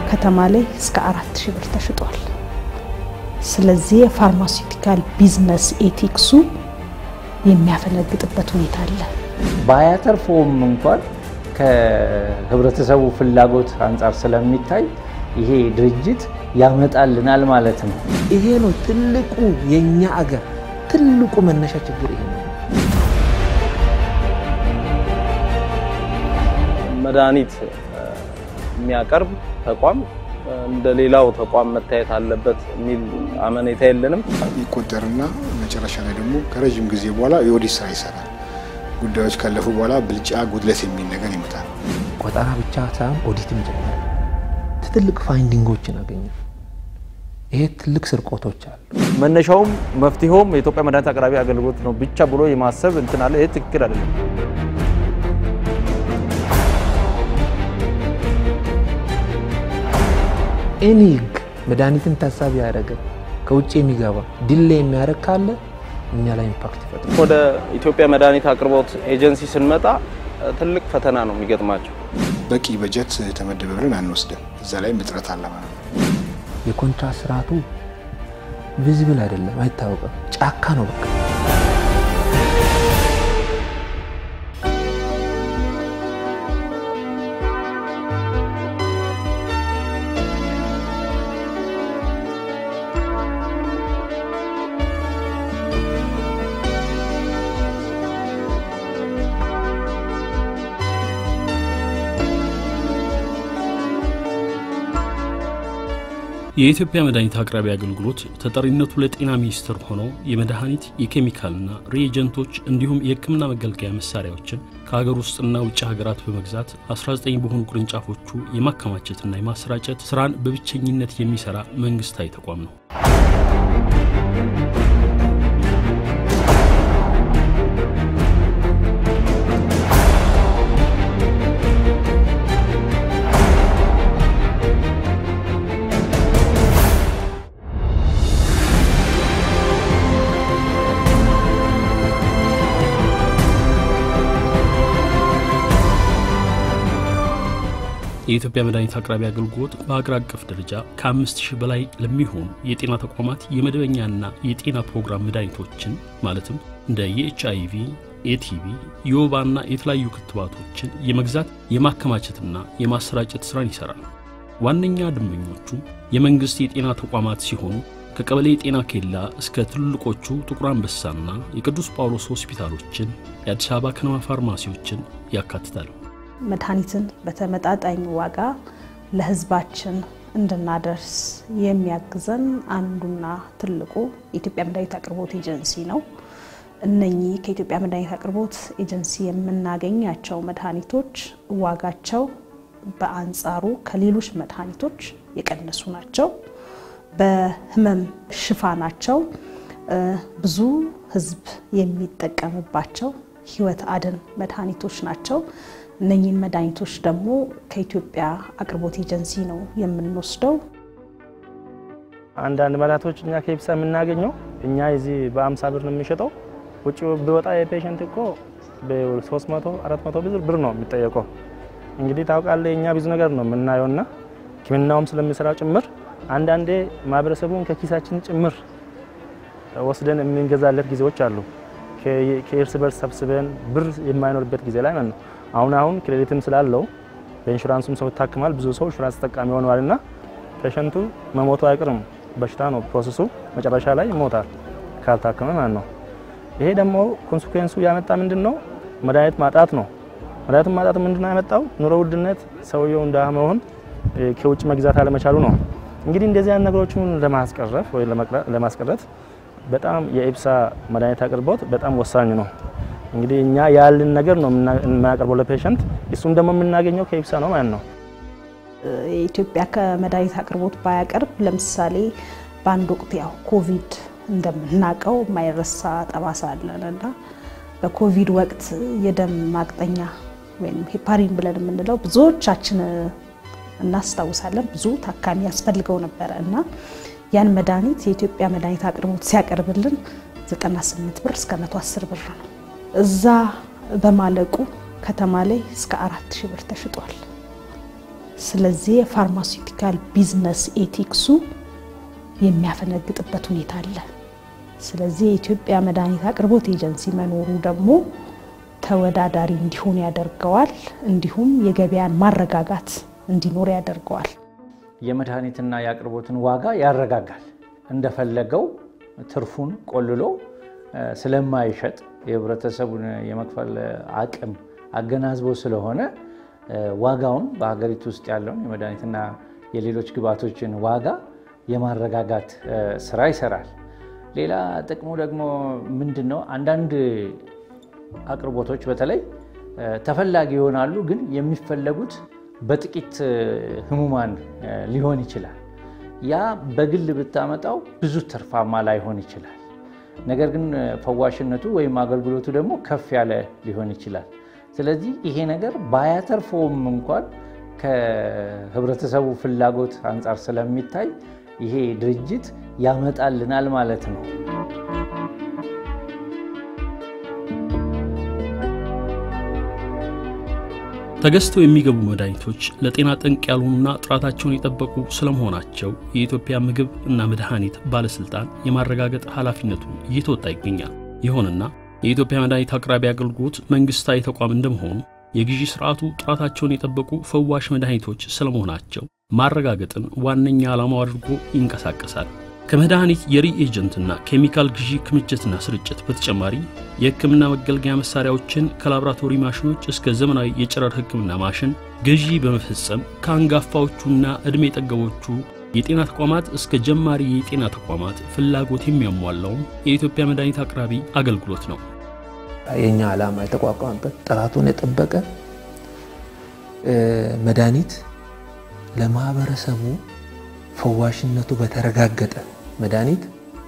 ከተማ ላይ እስከ አራት ሺህ ብር ተሽጧል። ስለዚህ የፋርማሲውቲካል ቢዝነስ ኤቲክሱ የሚያፈነግጥበት ሁኔታ አለ። ባያተርፈውም እንኳን ከህብረተሰቡ ፍላጎት አንጻር ስለሚታይ ይሄ ድርጅት ያመጣልናል ማለት ነው። ይሄ ነው ትልቁ የኛ አገር ትልቁ መነሻ ችግር ይሄ ነው። መድኃኒት የሚያቀርብ ተቋም እንደ ሌላው ተቋም መታየት አለበት የሚል አመኔታ የለንም። ይቆጠርና መጨረሻ ላይ ደግሞ ከረዥም ጊዜ በኋላ የኦዲት ስራ ይሰራል። ጉዳዮች ካለፉ በኋላ ብልጫ፣ ጉድለት የሚል ነገር ይመጣል። ቆጠራ ብቻ ሳይሆን ኦዲትም ጀመረ። ትልቅ ፋይንዲንጎችን አገኘ። ይሄ ትልቅ ስርቆቶች አሉ። መነሻውም መፍትሄውም የኢትዮጵያ መድኃኒት አቅራቢ አገልግሎት ነው ብቻ ብሎ የማሰብ እንትን አለ። ይህ ትክክል አይደለም። ኤኒ ህግ መድኃኒትን ታሳቢ ያደረገ ከውጭ የሚገባ ድሌ የሚያደርግ ካለ እኛ ላይ ኢምፓክት ይፈጥራል። ወደ ኢትዮጵያ መድኃኒት አቅርቦት ኤጀንሲ ስንመጣ ትልቅ ፈተና ነው የሚገጥማቸው። በቂ በጀት ተመደበ ብለን አንወስድም። እዛ ላይ እጥረት አለ ማለት ነው። የኮንትራት ስርዓቱ ቪዚብል አይደለም፣ አይታወቅም። ጫካ ነው በቃ። የኢትዮጵያ መድኃኒት አቅራቢ አገልግሎት ተጠሪነቱ ለጤና ሚኒስቴር ሆኖ የመድኃኒት የኬሚካልና ሪኤጀንቶች እንዲሁም የሕክምና መገልገያ መሳሪያዎችን ከሀገር ውስጥና ውጭ ሀገራት በመግዛት 19 በሆኑ ቅርንጫፎቹ የማከማቸትና የማሰራጨት ስራን በብቸኝነት የሚሰራ መንግስታዊ ተቋም ነው። የኢትዮጵያ መድኃኒት አቅራቢ አገልግሎት በሀገር አቀፍ ደረጃ ከአምስት ሺህ በላይ ለሚሆኑ የጤና ተቋማት የመደበኛና የጤና ፕሮግራም መድኃኒቶችን ማለትም እንደ የኤች አይ ቪ፣ ኤቲቪ፣ የወባና የተለያዩ ክትባቶችን የመግዛት የማከማቸትና የማሰራጨት ስራን ይሰራል። ዋነኛ ደንበኞቹ የመንግሥት የጤና ተቋማት ሲሆኑ ከቀበሌ የጤና ኬላ እስከ ትልልቆቹ ጥቁር አንበሳና የቅዱስ ጳውሎስ ሆስፒታሎችን፣ የአዲስ አበባ ከነማ ፋርማሲዎችን ያካትታል። መድኃኒትን በተመጣጣኝ ዋጋ ለሕዝባችን እንድናደርስ የሚያግዘን አንዱና ትልቁ የኢትዮጵያ መድኃኒት አቅርቦት ኤጀንሲ ነው። እነኚህ ከኢትዮጵያ መድኃኒት አቅርቦት ኤጀንሲ የምናገኛቸው መድኃኒቶች ዋጋቸው በአንጻሩ ከሌሎች መድኃኒቶች የቀነሱ ናቸው። በህመም ሽፋናቸው ብዙ ሕዝብ የሚጠቀምባቸው ህይወት አድን መድኃኒቶች ናቸው። እነኚህን መድኃኒቶች ደግሞ ከኢትዮጵያ አቅርቦት ኤጀንሲ ነው የምንወስደው። አንዳንድ መድኃኒቶች እኛ ከኢፕሳ የምናገኘው እኛ እዚህ በአምሳ ብር ነው የምንሸጠው። ውጭ ቢወጣ የፔሸንት እኮ በ300 400 ብር ነው የሚጠየቀው። እንግዲህ ታውቃለህ፣ እኛ ብዙ ነገር ነው የምናየውና ሕክምናውም ስለሚሰራው ጭምር አንዳንዴ ማህበረሰቡን ከኪሳችን ጭምር ወስደን የምንገዛለት ጊዜዎች አሉ። ከእርስ በርስ ሰብስበን ብር የማይኖርበት ጊዜ ላይ ነው። አሁን አሁን ክሬዲትም ስላለው በኢንሹራንሱም ሰው ይታክማል። ብዙ ሰው ኢንሹራንስ ተጠቃሚ ሆነዋልና ፔሸንቱ መሞቱ አይቀርም። በሽታ ነው ፕሮሰሱ፣ መጨረሻ ላይ ይሞታል ካልታከመ ማለት ነው። ይሄ ደግሞ ኮንሲኩዌንሱ ያመጣ ምንድን ነው? መድኃኒት ማጣት ነው። መድኃኒት ማጣት ምንድን ነው ያመጣው? ኑሮ ውድነት፣ ሰውየው እንደ መሆን ከውጭ መግዛት አለመቻሉ ነው። እንግዲህ እንደዚህ አይነት ነገሮችን ለማስቀረፍ ወይ ለማስቀረት በጣም የኢፕሳ መድኃኒት አቅርቦት በጣም ወሳኝ ነው። እንግዲህ እኛ ያልን ነገር ነው የምናቀርበው ለፔሸንት፣ እሱም ደግሞ የምናገኘው ከኢፕሳ ነው ማለት ነው። የኢትዮጵያ ከመድኃኒት አቅርቦት ባያቀርብ ለምሳሌ በአንድ ወቅት ያው ኮቪድ እንደምናውቀው የማይረሳ ጠባሳ አለን እና በኮቪድ ወቅት የደም ማቅጠኛ ወይም ሄፓሪን ብለን የምንለው ብዙዎቻችን እናስታውሳለን። ብዙ ታካሚ ያስፈልገው ነበረ እና ያን መድኃኒት የኢትዮጵያ መድኃኒት አቅርቦት ሲያቀርብልን 98 ብር እስከ 110 ብር ነው። እዛ በማለቁ ከተማ ላይ እስከ አራት ሺህ ብር ተሽጧል። ስለዚህ የፋርማሲውቲካል ቢዝነስ ኤቲክሱ የሚያፈነግጥበት ሁኔታ አለ። ስለዚህ የኢትዮጵያ መድኃኒት አቅርቦት ኤጀንሲ መኖሩ ደግሞ ተወዳዳሪ እንዲሆን ያደርገዋል። እንዲሁም የገበያን ማረጋጋት እንዲኖር ያደርገዋል። የመድኃኒትና የአቅርቦትን ዋጋ ያረጋጋል። እንደፈለገው ትርፉን ቆልሎ ስለማይሸጥ የህብረተሰቡን የመክፈል አቅም አገናዝቦ ስለሆነ ዋጋውን በሀገሪቱ ውስጥ ያለውን የመድኃኒትና የሌሎች ግብዓቶችን ዋጋ የማረጋጋት ስራ ይሰራል። ሌላ ጥቅሙ ደግሞ ምንድን ነው? አንዳንድ አቅርቦቶች በተለይ ተፈላጊ ይሆናሉ፣ ግን የሚፈለጉት በጥቂት ህሙማን ሊሆን ይችላል። ያ በግል ብታመጣው ብዙ ትርፋማ ላይሆን ይችላል። ነገር ግን ፈዋሽነቱ ወይም አገልግሎቱ ደግሞ ከፍ ያለ ሊሆን ይችላል። ስለዚህ ይሄ ነገር ባያተርፈውም እንኳን ከህብረተሰቡ ፍላጎት አንጻር ስለሚታይ ይሄ ድርጅት ያመጣልናል ማለት ነው። ተገዝተው የሚገቡ መድኃኒቶች ለጤና ጠንቅ ያልሆኑና ጥራታቸውን የጠበቁ ስለመሆናቸው የኢትዮጵያ ምግብ እና መድኃኒት ባለሥልጣን የማረጋገጥ ኃላፊነቱን እየተወጣ ይገኛል። ይሁንና የኢትዮጵያ መድኃኒት አቅራቢ አገልግሎት መንግሥታዊ ተቋም እንደመሆኑ የግዢ ሥርዓቱ ጥራታቸውን የጠበቁ ፈዋሽ መድኃኒቶች ስለመሆናቸው ማረጋገጥን ዋነኛ ዓላማው አድርጎ ይንቀሳቀሳል። ከመድኃኒት የሪኤጀንትና ኬሚካል ግዢ ክምችትና ስርጭት በተጨማሪ የሕክምና መገልገያ መሳሪያዎችን ከላቦራቶሪ ማሽኖች እስከ ዘመናዊ የጨረር ሕክምና ማሽን ግዢ በመፈጸም ከአንጋፋዎቹና ዕድሜ ጠገቦቹ የጤና ተቋማት እስከ ጀማሪ የጤና ተቋማት ፍላጎት የሚያሟላውም የኢትዮጵያ መድኃኒት አቅራቢ አገልግሎት ነው። የኛ ዓላማ የተቋቋመበት ጥራቱን የጠበቀ መድኃኒት ለማህበረሰቡ ፈዋሽነቱ በተረጋገጠ መድኃኒት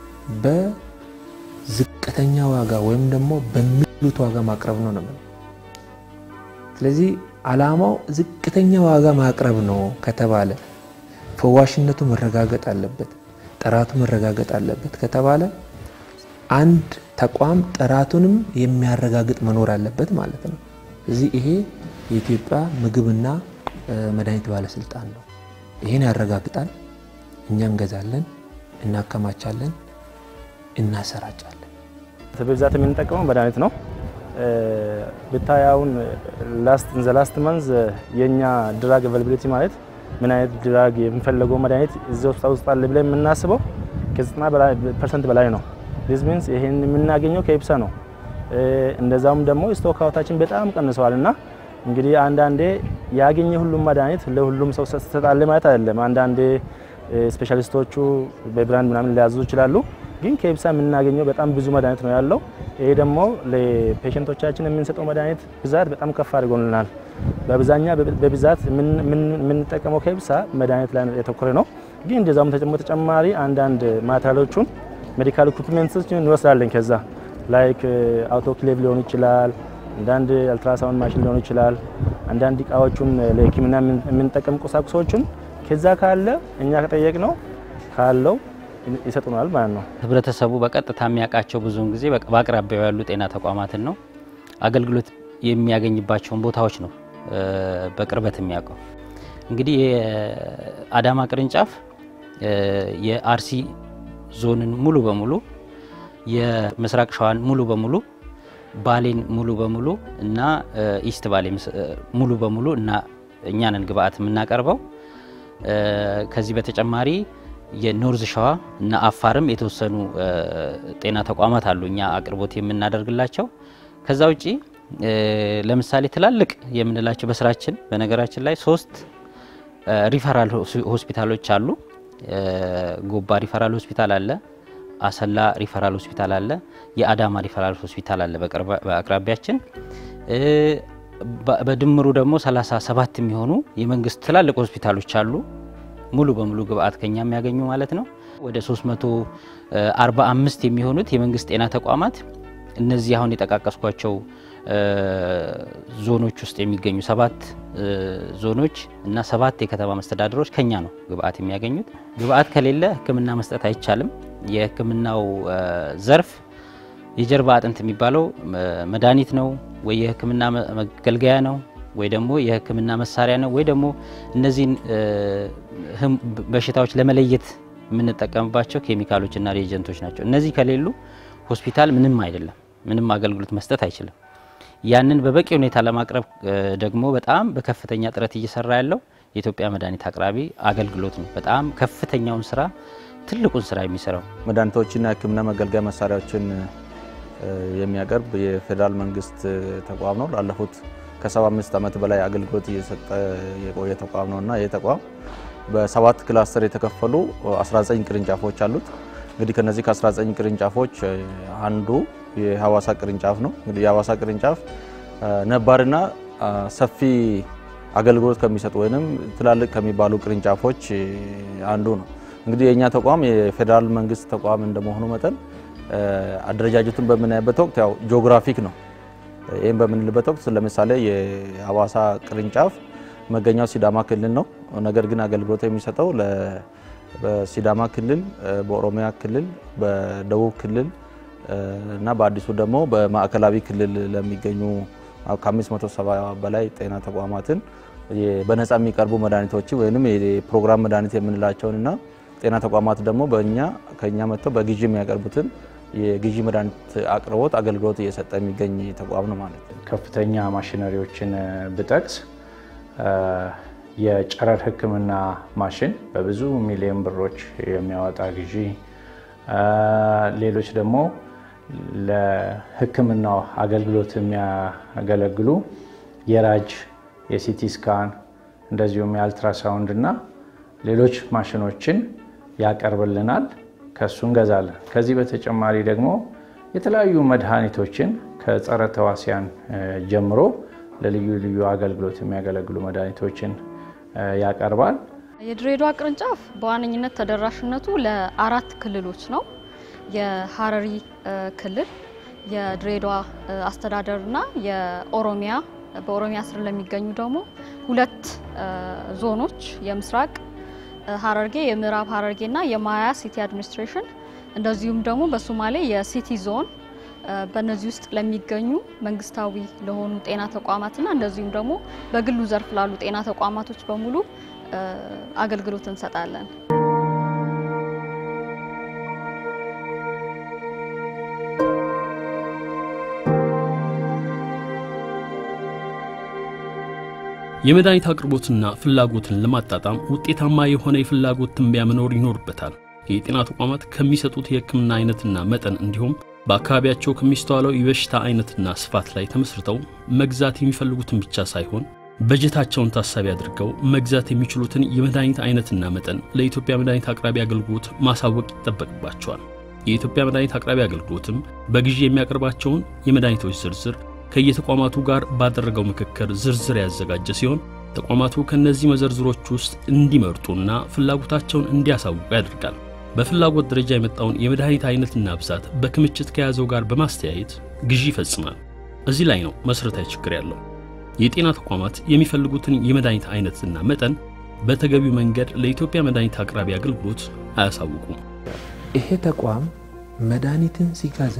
በዝቅተኛ ዋጋ ወይም ደግሞ በሚሉት ዋጋ ማቅረብ ነው ነው። ስለዚህ ዓላማው ዝቅተኛ ዋጋ ማቅረብ ነው ከተባለ ፈዋሽነቱ መረጋገጥ አለበት፣ ጥራቱ መረጋገጥ አለበት ከተባለ አንድ ተቋም ጥራቱንም የሚያረጋግጥ መኖር አለበት ማለት ነው። እዚህ ይሄ የኢትዮጵያ ምግብና መድኃኒት ባለስልጣን ነው። ይህን ያረጋግጣል። እኛ እንገዛለን፣ እናከማቻለን፣ እናሰራጫለን። በብዛት የምንጠቀመው መድኃኒት ነው። ብታያውን ላስት ዘ ላስት መንዝ የእኛ ድራግ አቬይላቢሊቲ ማለት ምን አይነት ድራግ የምንፈለገው መድኃኒት እዚህ ውስጥ ውስጥ አለ ብለን የምናስበው ከዘጠና ፐርሰንት በላይ ነው። ዲስ ሚንስ ይሄን የምናገኘው ከኢብሳ ነው። እንደዛውም ደግሞ ስቶክ አውታችን በጣም ቀንሰዋል እና እንግዲህ አንዳንዴ ያገኘ ሁሉም መድኃኒት ለሁሉም ሰው ትሰጣለ ማለት አይደለም። አንዳንዴ ስፔሻሊስቶቹ በብራንድ ምናምን ሊያዙ ይችላሉ። ግን ከኢብሳ የምናገኘው በጣም ብዙ መድኃኒት ነው ያለው። ይሄ ደግሞ ለፔሸንቶቻችን የምንሰጠው መድኃኒት ብዛት በጣም ከፍ አድርጎልናል። በብዛኛ በብዛት የምንጠቀመው ከኢብሳ መድኃኒት ላይ የተኮረ ነው። ግን እንደዛም ተጨማሪ አንዳንድ ማቴሪያሎቹን ሜዲካል ኢኩፕመንቶችን እንወስዳለን። ከዛ ላይክ አውቶክሌቭ ሊሆን ይችላል አንዳንድ አልትራሳውንድ ማሽን ሊሆን ይችላል። አንዳንድ እቃዎቹን ለሕክምና የምንጠቀም ቁሳቁሶቹን ከዛ ካለ እኛ ከጠየቅ ነው ካለው ይሰጡናል ማለት ነው። ህብረተሰቡ በቀጥታ የሚያውቃቸው ብዙውን ጊዜ በአቅራቢያው ያሉ ጤና ተቋማትን ነው። አገልግሎት የሚያገኝባቸውን ቦታዎች ነው በቅርበት የሚያውቀው። እንግዲህ የአዳማ ቅርንጫፍ የአርሲ ዞንን ሙሉ በሙሉ የምስራቅ ሸዋን ሙሉ በሙሉ ባሌን ሙሉ በሙሉ እና ኢስት ባሌ ሙሉ በሙሉ እና እኛንን ግብአት የምናቀርበው። ከዚህ በተጨማሪ የኖርዝ ሸዋ እና አፋርም የተወሰኑ ጤና ተቋማት አሉ እኛ አቅርቦት የምናደርግላቸው። ከዛ ውጪ ለምሳሌ ትላልቅ የምንላቸው በስራችን በነገራችን ላይ ሶስት ሪፈራል ሆስፒታሎች አሉ። ጎባ ሪፈራል ሆስፒታል አለ። አሰላ ሪፈራል ሆስፒታል አለ። የአዳማ ሪፈራል ሆስፒታል አለ በአቅራቢያችን። በድምሩ ደግሞ 37 የሚሆኑ የመንግስት ትላልቅ ሆስፒታሎች አሉ። ሙሉ በሙሉ ግብአት ከኛ የሚያገኙ ማለት ነው። ወደ 345 የሚሆኑት የመንግስት ጤና ተቋማት እነዚህ አሁን የጠቃቀስኳቸው ዞኖች ውስጥ የሚገኙ ሰባት ዞኖች እና ሰባት የከተማ መስተዳድሮች ከኛ ነው ግብአት የሚያገኙት። ግብአት ከሌለ ሕክምና መስጠት አይቻልም። የሕክምናው ዘርፍ የጀርባ አጥንት የሚባለው መድኃኒት ነው ወይ የሕክምና መገልገያ ነው ወይ ደግሞ የሕክምና መሳሪያ ነው ወይ ደግሞ እነዚህን በሽታዎች ለመለየት የምንጠቀምባቸው ኬሚካሎችና ሪኤጀንቶች ናቸው። እነዚህ ከሌሉ ሆስፒታል ምንም አይደለም፣ ምንም አገልግሎት መስጠት አይችልም። ያንን በበቂ ሁኔታ ለማቅረብ ደግሞ በጣም በከፍተኛ ጥረት እየሰራ ያለው የኢትዮጵያ መድኃኒት አቅራቢ አገልግሎት ነው። በጣም ከፍተኛውን ስራ ትልቁን ስራ የሚሰራው መድኃኒቶችና የህክምና መገልገያ መሳሪያዎችን የሚያቀርብ የፌዴራል መንግስት ተቋም ነው። ላለፉት ከ75 ዓመት በላይ አገልግሎት እየሰጠ የቆየ ተቋም ነው እና ይህ ተቋም በሰባት ክላስተር የተከፈሉ 19 ቅርንጫፎች አሉት። እንግዲህ ከነዚህ ከ19 ቅርንጫፎች አንዱ የሀዋሳ ቅርንጫፍ ነው። እንግዲህ የሀዋሳ ቅርንጫፍ ነባርና ሰፊ አገልግሎት ከሚሰጡ ወይም ትላልቅ ከሚባሉ ቅርንጫፎች አንዱ ነው። እንግዲህ የእኛ ተቋም የፌዴራል መንግስት ተቋም እንደመሆኑ መጠን አደረጃጀቱን በምናይበት ወቅት ያው ጂኦግራፊክ ነው። ይህም በምንልበት ወቅት ለምሳሌ የሀዋሳ ቅርንጫፍ መገኛው ሲዳማ ክልል ነው። ነገር ግን አገልግሎት የሚሰጠው በሲዳማ ክልል፣ በኦሮሚያ ክልል፣ በደቡብ ክልል እና በአዲሱ ደግሞ በማዕከላዊ ክልል ለሚገኙ ከ570 በላይ ጤና ተቋማትን በነፃ የሚቀርቡ መድኃኒቶችን ወይም የፕሮግራም መድኃኒት የምንላቸውን እና ጤና ተቋማት ደግሞ በእኛ ከእኛ መጥተው በግዢ የሚያቀርቡትን የግዢ መድኃኒት አቅርቦት አገልግሎት እየሰጠ የሚገኝ ተቋም ነው ማለት ነው። ከፍተኛ ማሽነሪዎችን ብጠቅስ የጨረር ሕክምና ማሽን በብዙ ሚሊዮን ብሮች የሚያወጣ ግዢ፣ ሌሎች ደግሞ ለሕክምናው አገልግሎት የሚያገለግሉ የራጅ የሲቲ ስካን እንደዚሁም የአልትራሳውንድ እና ሌሎች ማሽኖችን ያቀርብልናል። ከሱ እንገዛለን። ከዚህ በተጨማሪ ደግሞ የተለያዩ መድኃኒቶችን ከጸረ ተዋሲያን ጀምሮ ለልዩ ልዩ አገልግሎት የሚያገለግሉ መድኃኒቶችን ያቀርባል። የድሬዳዋ ቅርንጫፍ በዋነኝነት ተደራሽነቱ ለአራት ክልሎች ነው። የሀረሪ ክልል፣ የድሬዳዋ አስተዳደርና የኦሮሚያ በኦሮሚያ ስር ለሚገኙ ደግሞ ሁለት ዞኖች የምስራቅ ሀረርጌ የምዕራብ ሀረርጌና የማያ ሲቲ አድሚኒስትሬሽን እንደዚሁም ደግሞ በሶማሌ የሲቲ ዞን በእነዚህ ውስጥ ለሚገኙ መንግስታዊ ለሆኑ ጤና ተቋማትና እንደዚሁም ደግሞ በግሉ ዘርፍ ላሉ ጤና ተቋማቶች በሙሉ አገልግሎት እንሰጣለን። የመድኃኒት አቅርቦትና ፍላጎትን ለማጣጣም ውጤታማ የሆነ የፍላጎት ትንበያ መኖር ይኖርበታል። የጤና ተቋማት ከሚሰጡት የሕክምና አይነትና መጠን እንዲሁም በአካባቢያቸው ከሚስተዋለው የበሽታ አይነትና ስፋት ላይ ተመስርተው መግዛት የሚፈልጉትን ብቻ ሳይሆን በጀታቸውን ታሳቢ አድርገው መግዛት የሚችሉትን የመድኃኒት አይነትና መጠን ለኢትዮጵያ መድኃኒት አቅራቢ አገልግሎት ማሳወቅ ይጠበቅባቸዋል። የኢትዮጵያ መድኃኒት አቅራቢ አገልግሎትም በግዢ የሚያቀርባቸውን የመድኃኒቶች ዝርዝር ከየተቋማቱ ጋር ባደረገው ምክክር ዝርዝር ያዘጋጀ ሲሆን ተቋማቱ ከእነዚህ መዘርዝሮች ውስጥ እንዲመርጡና ፍላጎታቸውን እንዲያሳውቁ ያደርጋል። በፍላጎት ደረጃ የመጣውን የመድኃኒት አይነትና ብዛት በክምችት ከያዘው ጋር በማስተያየት ግዢ ይፈጽማል። እዚህ ላይ ነው መሠረታዊ ችግር ያለው። የጤና ተቋማት የሚፈልጉትን የመድኃኒት አይነትና መጠን በተገቢው መንገድ ለኢትዮጵያ መድኃኒት አቅራቢ አገልግሎት አያሳውቁም። ይሄ ተቋም መድኃኒትን ሲገዛ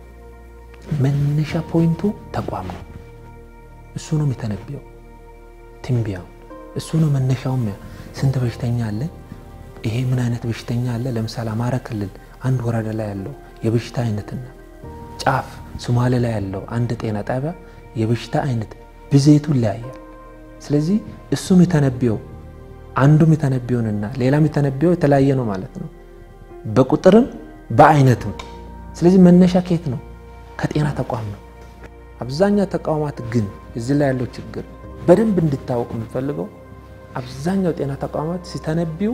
መነሻ ፖይንቱ ተቋም ነው። እሱ ነው የሚተነብየው ትንቢያው እሱ ነው መነሻውም። ስንት በሽተኛ አለ፣ ይሄ ምን አይነት በሽተኛ አለ። ለምሳሌ አማራ ክልል አንድ ወረዳ ላይ ያለው የበሽታ አይነትና ጫፍ ሶማሌ ላይ ያለው አንድ ጤና ጣቢያ የበሽታ አይነት ብዜቱ ይለያያል። ስለዚህ እሱም የተነብየው አንዱም የተነብየውንና ሌላም የተነብየው የተለያየ ነው ማለት ነው፣ በቁጥርም በአይነትም። ስለዚህ መነሻ ከየት ነው? ከጤና ተቋም ነው። አብዛኛው ተቋማት ግን እዚህ ላይ ያለው ችግር በደንብ እንድታወቅ የምንፈልገው አብዛኛው ጤና ተቋማት ሲተነቢው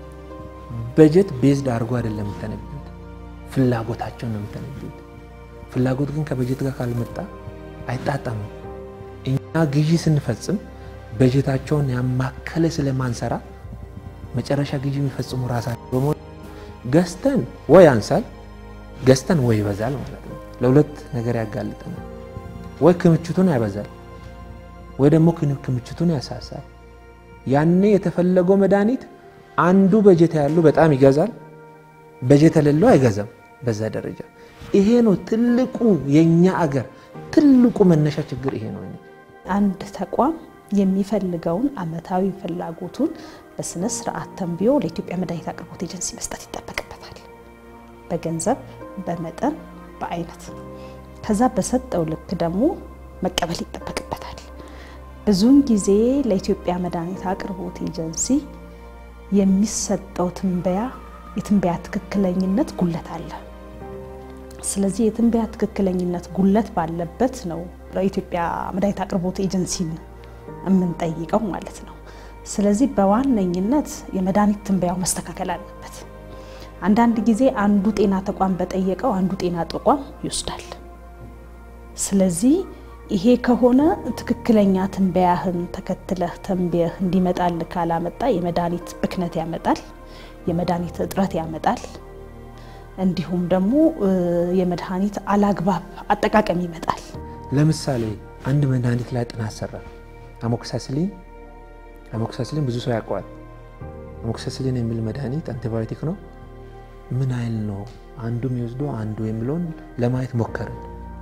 በጀት ቤዝድ አድርጎ አይደለም የሚተነቢዩት፣ ፍላጎታቸውን ነው የሚተነቢዩት። ፍላጎት ግን ከበጀት ጋር ካልመጣ አይጣጣምም። እኛ ግዢ ስንፈጽም በጀታቸውን ያማከለ ስለማንሰራ መጨረሻ ግዢ የሚፈጽሙ ራሳቸው በመሆኑ ገዝተን ወይ ያንሳል፣ ገዝተን ወይ ይበዛል ማለት ነው። ለሁለት ነገር ያጋልጠናል። ወይ ክምችቱን ያበዛል ወይ ደግሞ ክምችቱን ያሳሳል። ያኔ የተፈለገው መድኃኒት አንዱ በጀት ያለው በጣም ይገዛል፣ በጀት የሌለው አይገዛም። በዛ ደረጃ ይሄ ነው ትልቁ የኛ አገር ትልቁ መነሻ ችግር ይሄ ነው። አንድ ተቋም የሚፈልገውን አመታዊ ፍላጎቱን በስነ ስርዓት ተንብዮ ለኢትዮጵያ መድኃኒት አቅርቦት ኤጀንሲ መስጠት ይጠበቅበታል። በገንዘብ፣ በመጠን፣ በአይነት ከዛ በሰጠው ልክ ደግሞ መቀበል ይጠበቅበታል። ብዙውን ጊዜ ለኢትዮጵያ መድኃኒት አቅርቦት ኤጀንሲ የሚሰጠው ትንበያ የትንበያ ትክክለኝነት ጉለት አለ። ስለዚህ የትንበያ ትክክለኝነት ጉለት ባለበት ነው ለኢትዮጵያ መድኃኒት አቅርቦት ኤጀንሲን የምንጠይቀው ማለት ነው። ስለዚህ በዋነኝነት የመድኃኒት ትንበያው መስተካከል አለበት። አንዳንድ ጊዜ አንዱ ጤና ተቋም በጠየቀው አንዱ ጤና ተቋም ይወስዳል። ስለዚህ ይሄ ከሆነ ትክክለኛ ትንበያህን ተከትለህ ተንብየህ እንዲመጣል ካላመጣ የመድኃኒት ብክነት ያመጣል፣ የመድኃኒት እጥረት ያመጣል። እንዲሁም ደግሞ የመድኃኒት አላግባብ አጠቃቀም ይመጣል። ለምሳሌ አንድ መድኃኒት ላይ ጥናት ሰራ። አሞክሳስሊን አሞክሳስሊን ብዙ ሰው ያውቀዋል። አሞክሳስሊን የሚል መድኃኒት አንቲባዮቲክ ነው። ምን አይል ነው አንዱ የሚወስደው አንዱ የሚለውን ለማየት ሞከርን።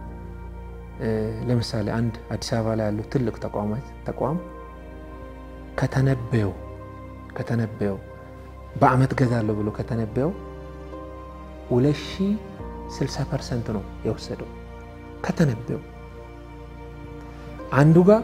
ለምሳሌ አንድ አዲስ አበባ ላይ ያለው ትልቅ ተቋማት ተቋም ከተነበየው ከተነበየው በአመት ገዛለሁ ብሎ ከተነበየው 2060 ፐርሰንት ነው የወሰደው ከተነበየው አንዱ ጋር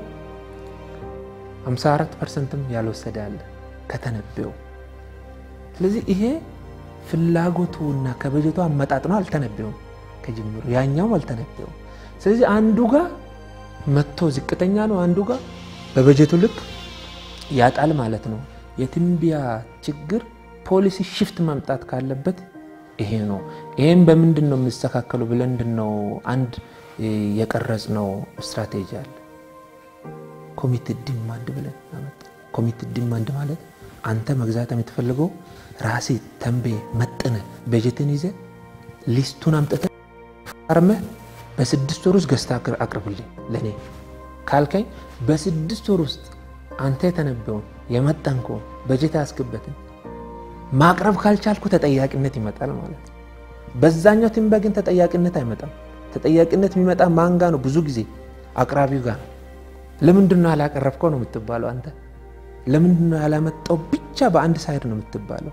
54 ፐርሰንትም ያልወሰደ አለ ከተነበየው። ስለዚህ ይሄ ፍላጎቱና ከበጀቱ አመጣጥኖ አልተነበየውም ከጅምሩ ያኛውም አልተነበየውም። ስለዚህ አንዱ ጋር መጥቶ ዝቅተኛ ነው፣ አንዱ ጋር በበጀቱ ልክ ያጣል ማለት ነው። የትንበያ ችግር ፖሊሲ ሽፍት ማምጣት ካለበት ይሄ ነው። ይሄም በምንድን ነው የሚስተካከሉ ብለን ምንድን ነው አንድ የቀረጽ ነው ስትራቴጂ አለ። ኮሚትድ ዲማንድ ብለን አመጣ። ኮሚትድ ዲማንድ ማለት አንተ መግዛት የምትፈልገው ራሴ ተንቤ መጥነ በጀትን ይዘ ሊስቱን አምጥተ ፈርመህ በስድስት ወር ውስጥ ገዝታ አቅርብልኝ ለእኔ ካልከኝ በስድስት ወር ውስጥ አንተ የተነበውን የመጠንከውን በጀት ያስገበትን ማቅረብ ካልቻልኩ ተጠያቂነት ይመጣል ማለት ነው። በዛኛው ትንበያ ግን ተጠያቂነት አይመጣም። ተጠያቂነት የሚመጣ ማንጋ ነው? ብዙ ጊዜ አቅራቢው ጋር ነው። ለምንድን ነው ያላቀረብከው ነው የምትባለው አንተ። ለምንድን ነው ያላመጣው ብቻ በአንድ ሳይድ ነው የምትባለው።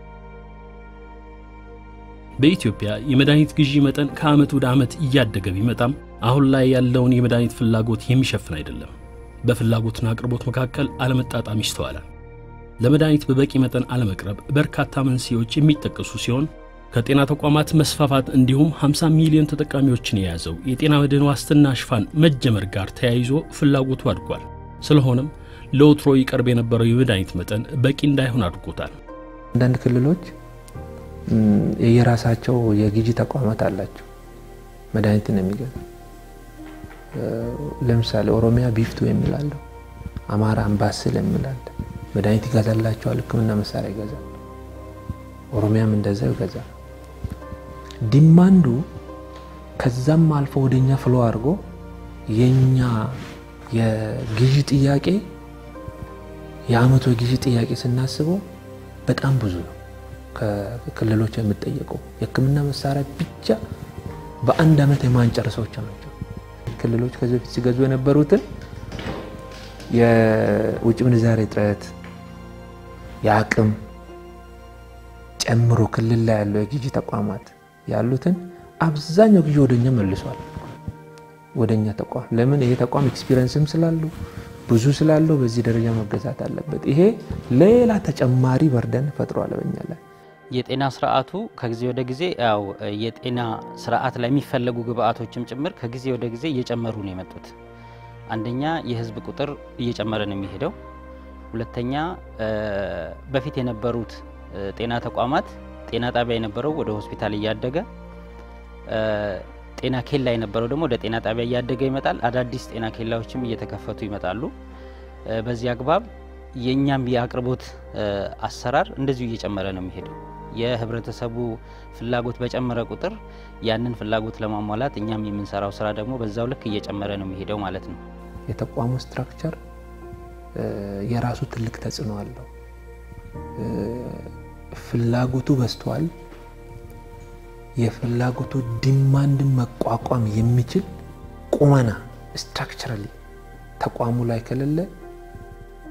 በኢትዮጵያ የመድኃኒት ግዢ መጠን ከዓመት ወደ ዓመት እያደገ ቢመጣም አሁን ላይ ያለውን የመድኃኒት ፍላጎት የሚሸፍን አይደለም። በፍላጎትና አቅርቦት መካከል አለመጣጣም ይስተዋላል። ለመድኃኒት በበቂ መጠን አለመቅረብ በርካታ መንስኤዎች የሚጠቀሱ ሲሆን ከጤና ተቋማት መስፋፋት እንዲሁም 50 ሚሊዮን ተጠቃሚዎችን የያዘው የጤና መድህን ዋስትና ሽፋን መጀመር ጋር ተያይዞ ፍላጎቱ አድጓል። ስለሆነም ለወትሮ ይቀርብ የነበረው የመድኃኒት መጠን በቂ እንዳይሆን አድርጎታል። አንዳንድ ክልሎች የየራሳቸው የግዢ ተቋማት አላቸው መድኃኒትን የሚገዛ ለምሳሌ ኦሮሚያ ቢፍቱ የሚላለው፣ አማራ አምባስል የሚላለ መድኃኒት ይገዛላቸዋል። ሕክምና መሳሪያ ይገዛል። ኦሮሚያም እንደዛው ይገዛል። ዲማንዱ ከዛም አልፎ ወደኛ ፍሎ አድርጎ የኛ የግዢ ጥያቄ የአመቱ የግዢ ጥያቄ ስናስበው በጣም ብዙ ነው። ከክልሎች የምጠየቀው የህክምና መሳሪያ ብቻ በአንድ አመት የማንጨርሰዎች ናቸው። ክልሎች ከዚህ በፊት ሲገዙ የነበሩትን የውጭ ምንዛሬ እጥረት የአቅም ጨምሮ ክልል ላይ ያለው የግዢ ተቋማት ያሉትን አብዛኛው ግዢ ወደኛ መልሷል። ወደኛ ተቋም ለምን? ይሄ ተቋም ኤክስፒሪየንስም ስላሉ ብዙ ስላለው በዚህ ደረጃ መገዛት አለበት። ይሄ ሌላ ተጨማሪ በርደን ፈጥሯል በኛ ላይ። የጤና ስርዓቱ ከጊዜ ወደ ጊዜ ያው የጤና ስርዓት ላይ የሚፈለጉ ግብአቶችም ጭምር ከጊዜ ወደ ጊዜ እየጨመሩ ነው የመጡት። አንደኛ የህዝብ ቁጥር እየጨመረ ነው የሚሄደው። ሁለተኛ በፊት የነበሩት ጤና ተቋማት ጤና ጣቢያ የነበረው ወደ ሆስፒታል እያደገ ጤና ኬላ የነበረው ደግሞ ወደ ጤና ጣቢያ እያደገ ይመጣል። አዳዲስ ጤና ኬላዎችም እየተከፈቱ ይመጣሉ። በዚህ አግባብ የእኛም የአቅርቦት አሰራር እንደዚሁ እየጨመረ ነው የሚሄደው። የህብረተሰቡ ፍላጎት በጨመረ ቁጥር ያንን ፍላጎት ለማሟላት እኛም የምንሰራው ስራ ደግሞ በዛው ልክ እየጨመረ ነው የሚሄደው ማለት ነው። የተቋሙ ስትራክቸር የራሱ ትልቅ ተጽዕኖ አለው። ፍላጎቱ በዝቷል። የፍላጎቱ ዲማንድን መቋቋም የሚችል ቁመና ስትራክቸራሊ ተቋሙ ላይ ከሌለ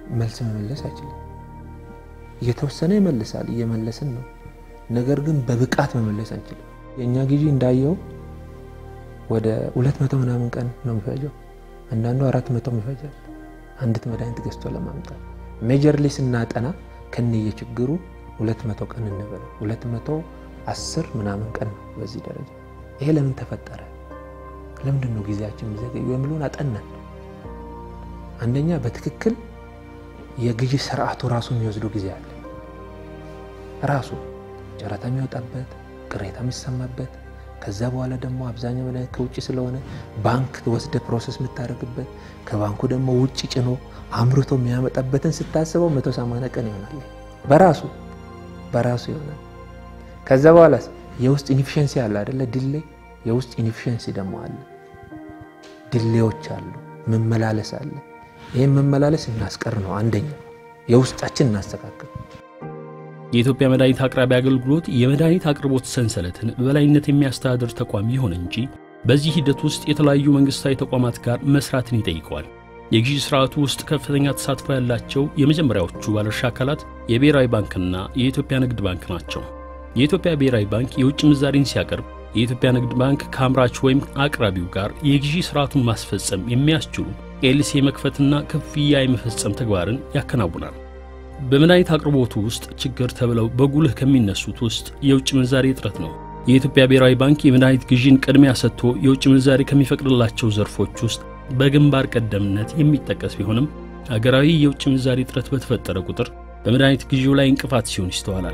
መልስ መመለስ አይችልም። እየተወሰነ ይመልሳል፣ እየመለስን ነው። ነገር ግን በብቃት መመለስ አንችልም። የእኛ ግዢ እንዳየው ወደ ሁለት መቶ ምናምን ቀን ነው የሚፈጀው። አንዳንዱ አራት መቶ ይፈጃል አንዲት መድኃኒት ገዝቶ ለማምጣት። ሜጀርሊ ስናጠና ከነየ ችግሩ ሁለት መቶ ቀን እንበለው ሁለት መቶ አስር ምናምን ቀን ነው በዚህ ደረጃ። ይሄ ለምን ተፈጠረ? ለምንድን ነው ጊዜያችን የሚዘገዩ የሚለውን አጠናን። አንደኛ በትክክል የግዢ ስርዓቱ ራሱ የሚወስደው ጊዜ አለ። ራሱ ጨረታ የሚወጣበት ቅሬታ የሚሰማበት ከዛ በኋላ ደግሞ አብዛኛው መድኃኒት ከውጭ ስለሆነ ባንክ ወስደ ፕሮሰስ የምታደርግበት ከባንኩ ደግሞ ውጭ ጭኖ አምርቶ የሚያመጣበትን ስታስበው መቶ ሰማንያ ቀን ይሆናል። በራሱ በራሱ ይሆናል። ከዛ በኋላ የውስጥ ኢንፊሽንሲ አለ አደለ? ድሌ የውስጥ ኢንፊሽንሲ ደግሞ አለ። ድሌዎች አሉ። መመላለስ አለ። ይህም መመላለስ እናስቀር ነው አንደኛ። የውስጣችን እናስተካክል። የኢትዮጵያ መድኃኒት አቅራቢ አገልግሎት የመድኃኒት አቅርቦት ሰንሰለትን በበላይነት የሚያስተዳድር ተቋም ይሁን እንጂ በዚህ ሂደት ውስጥ የተለያዩ መንግሥታዊ ተቋማት ጋር መስራትን ይጠይቀዋል። የግዢ ሥርዓቱ ውስጥ ከፍተኛ ተሳትፎ ያላቸው የመጀመሪያዎቹ ባለድርሻ አካላት የብሔራዊ ባንክና የኢትዮጵያ ንግድ ባንክ ናቸው። የኢትዮጵያ ብሔራዊ ባንክ የውጭ ምንዛሪን ሲያቀርብ፣ የኢትዮጵያ ንግድ ባንክ ከአምራች ወይም አቅራቢው ጋር የግዢ ሥርዓቱን ማስፈጸም የሚያስችሉ ኤልሲ የመክፈትና ክፍያ የመፈጸም ተግባርን ያከናውናል። በመድኃኒት አቅርቦቱ ውስጥ ችግር ተብለው በጉልህ ከሚነሱት ውስጥ የውጭ ምንዛሪ እጥረት ነው። የኢትዮጵያ ብሔራዊ ባንክ የመድኃኒት ግዢን ቅድሚያ ሰጥቶ የውጭ ምንዛሪ ከሚፈቅድላቸው ዘርፎች ውስጥ በግንባር ቀደምነት የሚጠቀስ ቢሆንም አገራዊ የውጭ ምንዛሪ እጥረት በተፈጠረ ቁጥር በመድኃኒት ግዢው ላይ እንቅፋት ሲሆን ይስተዋላል።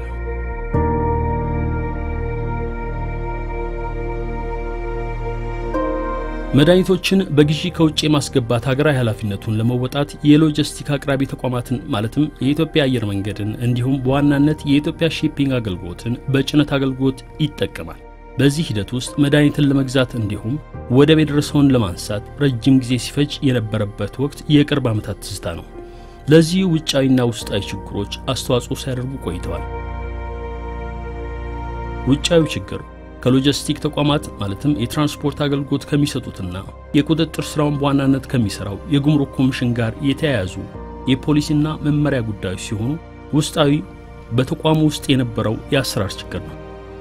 መድኃኒቶችን በግዢ ከውጭ የማስገባት ሀገራዊ ኃላፊነቱን ለመወጣት የሎጂስቲክ አቅራቢ ተቋማትን ማለትም የኢትዮጵያ አየር መንገድን እንዲሁም በዋናነት የኢትዮጵያ ሺፒንግ አገልግሎትን በጭነት አገልግሎት ይጠቀማል። በዚህ ሂደት ውስጥ መድኃኒትን ለመግዛት እንዲሁም ወደብ የደረሰውን ለማንሳት ረጅም ጊዜ ሲፈጅ የነበረበት ወቅት የቅርብ ዓመታት ትዝታ ነው። ለዚህ ውጫዊና ውስጣዊ ችግሮች አስተዋጽኦ ሲያደርጉ ቆይተዋል። ውጫዊ ችግር ከሎጂስቲክ ተቋማት ማለትም የትራንስፖርት አገልግሎት ከሚሰጡትና የቁጥጥር ስራውን በዋናነት ከሚሰራው የጉምሩክ ኮሚሽን ጋር የተያያዙ የፖሊሲና መመሪያ ጉዳዮች ሲሆኑ፣ ውስጣዊ በተቋሙ ውስጥ የነበረው የአሰራር ችግር ነው።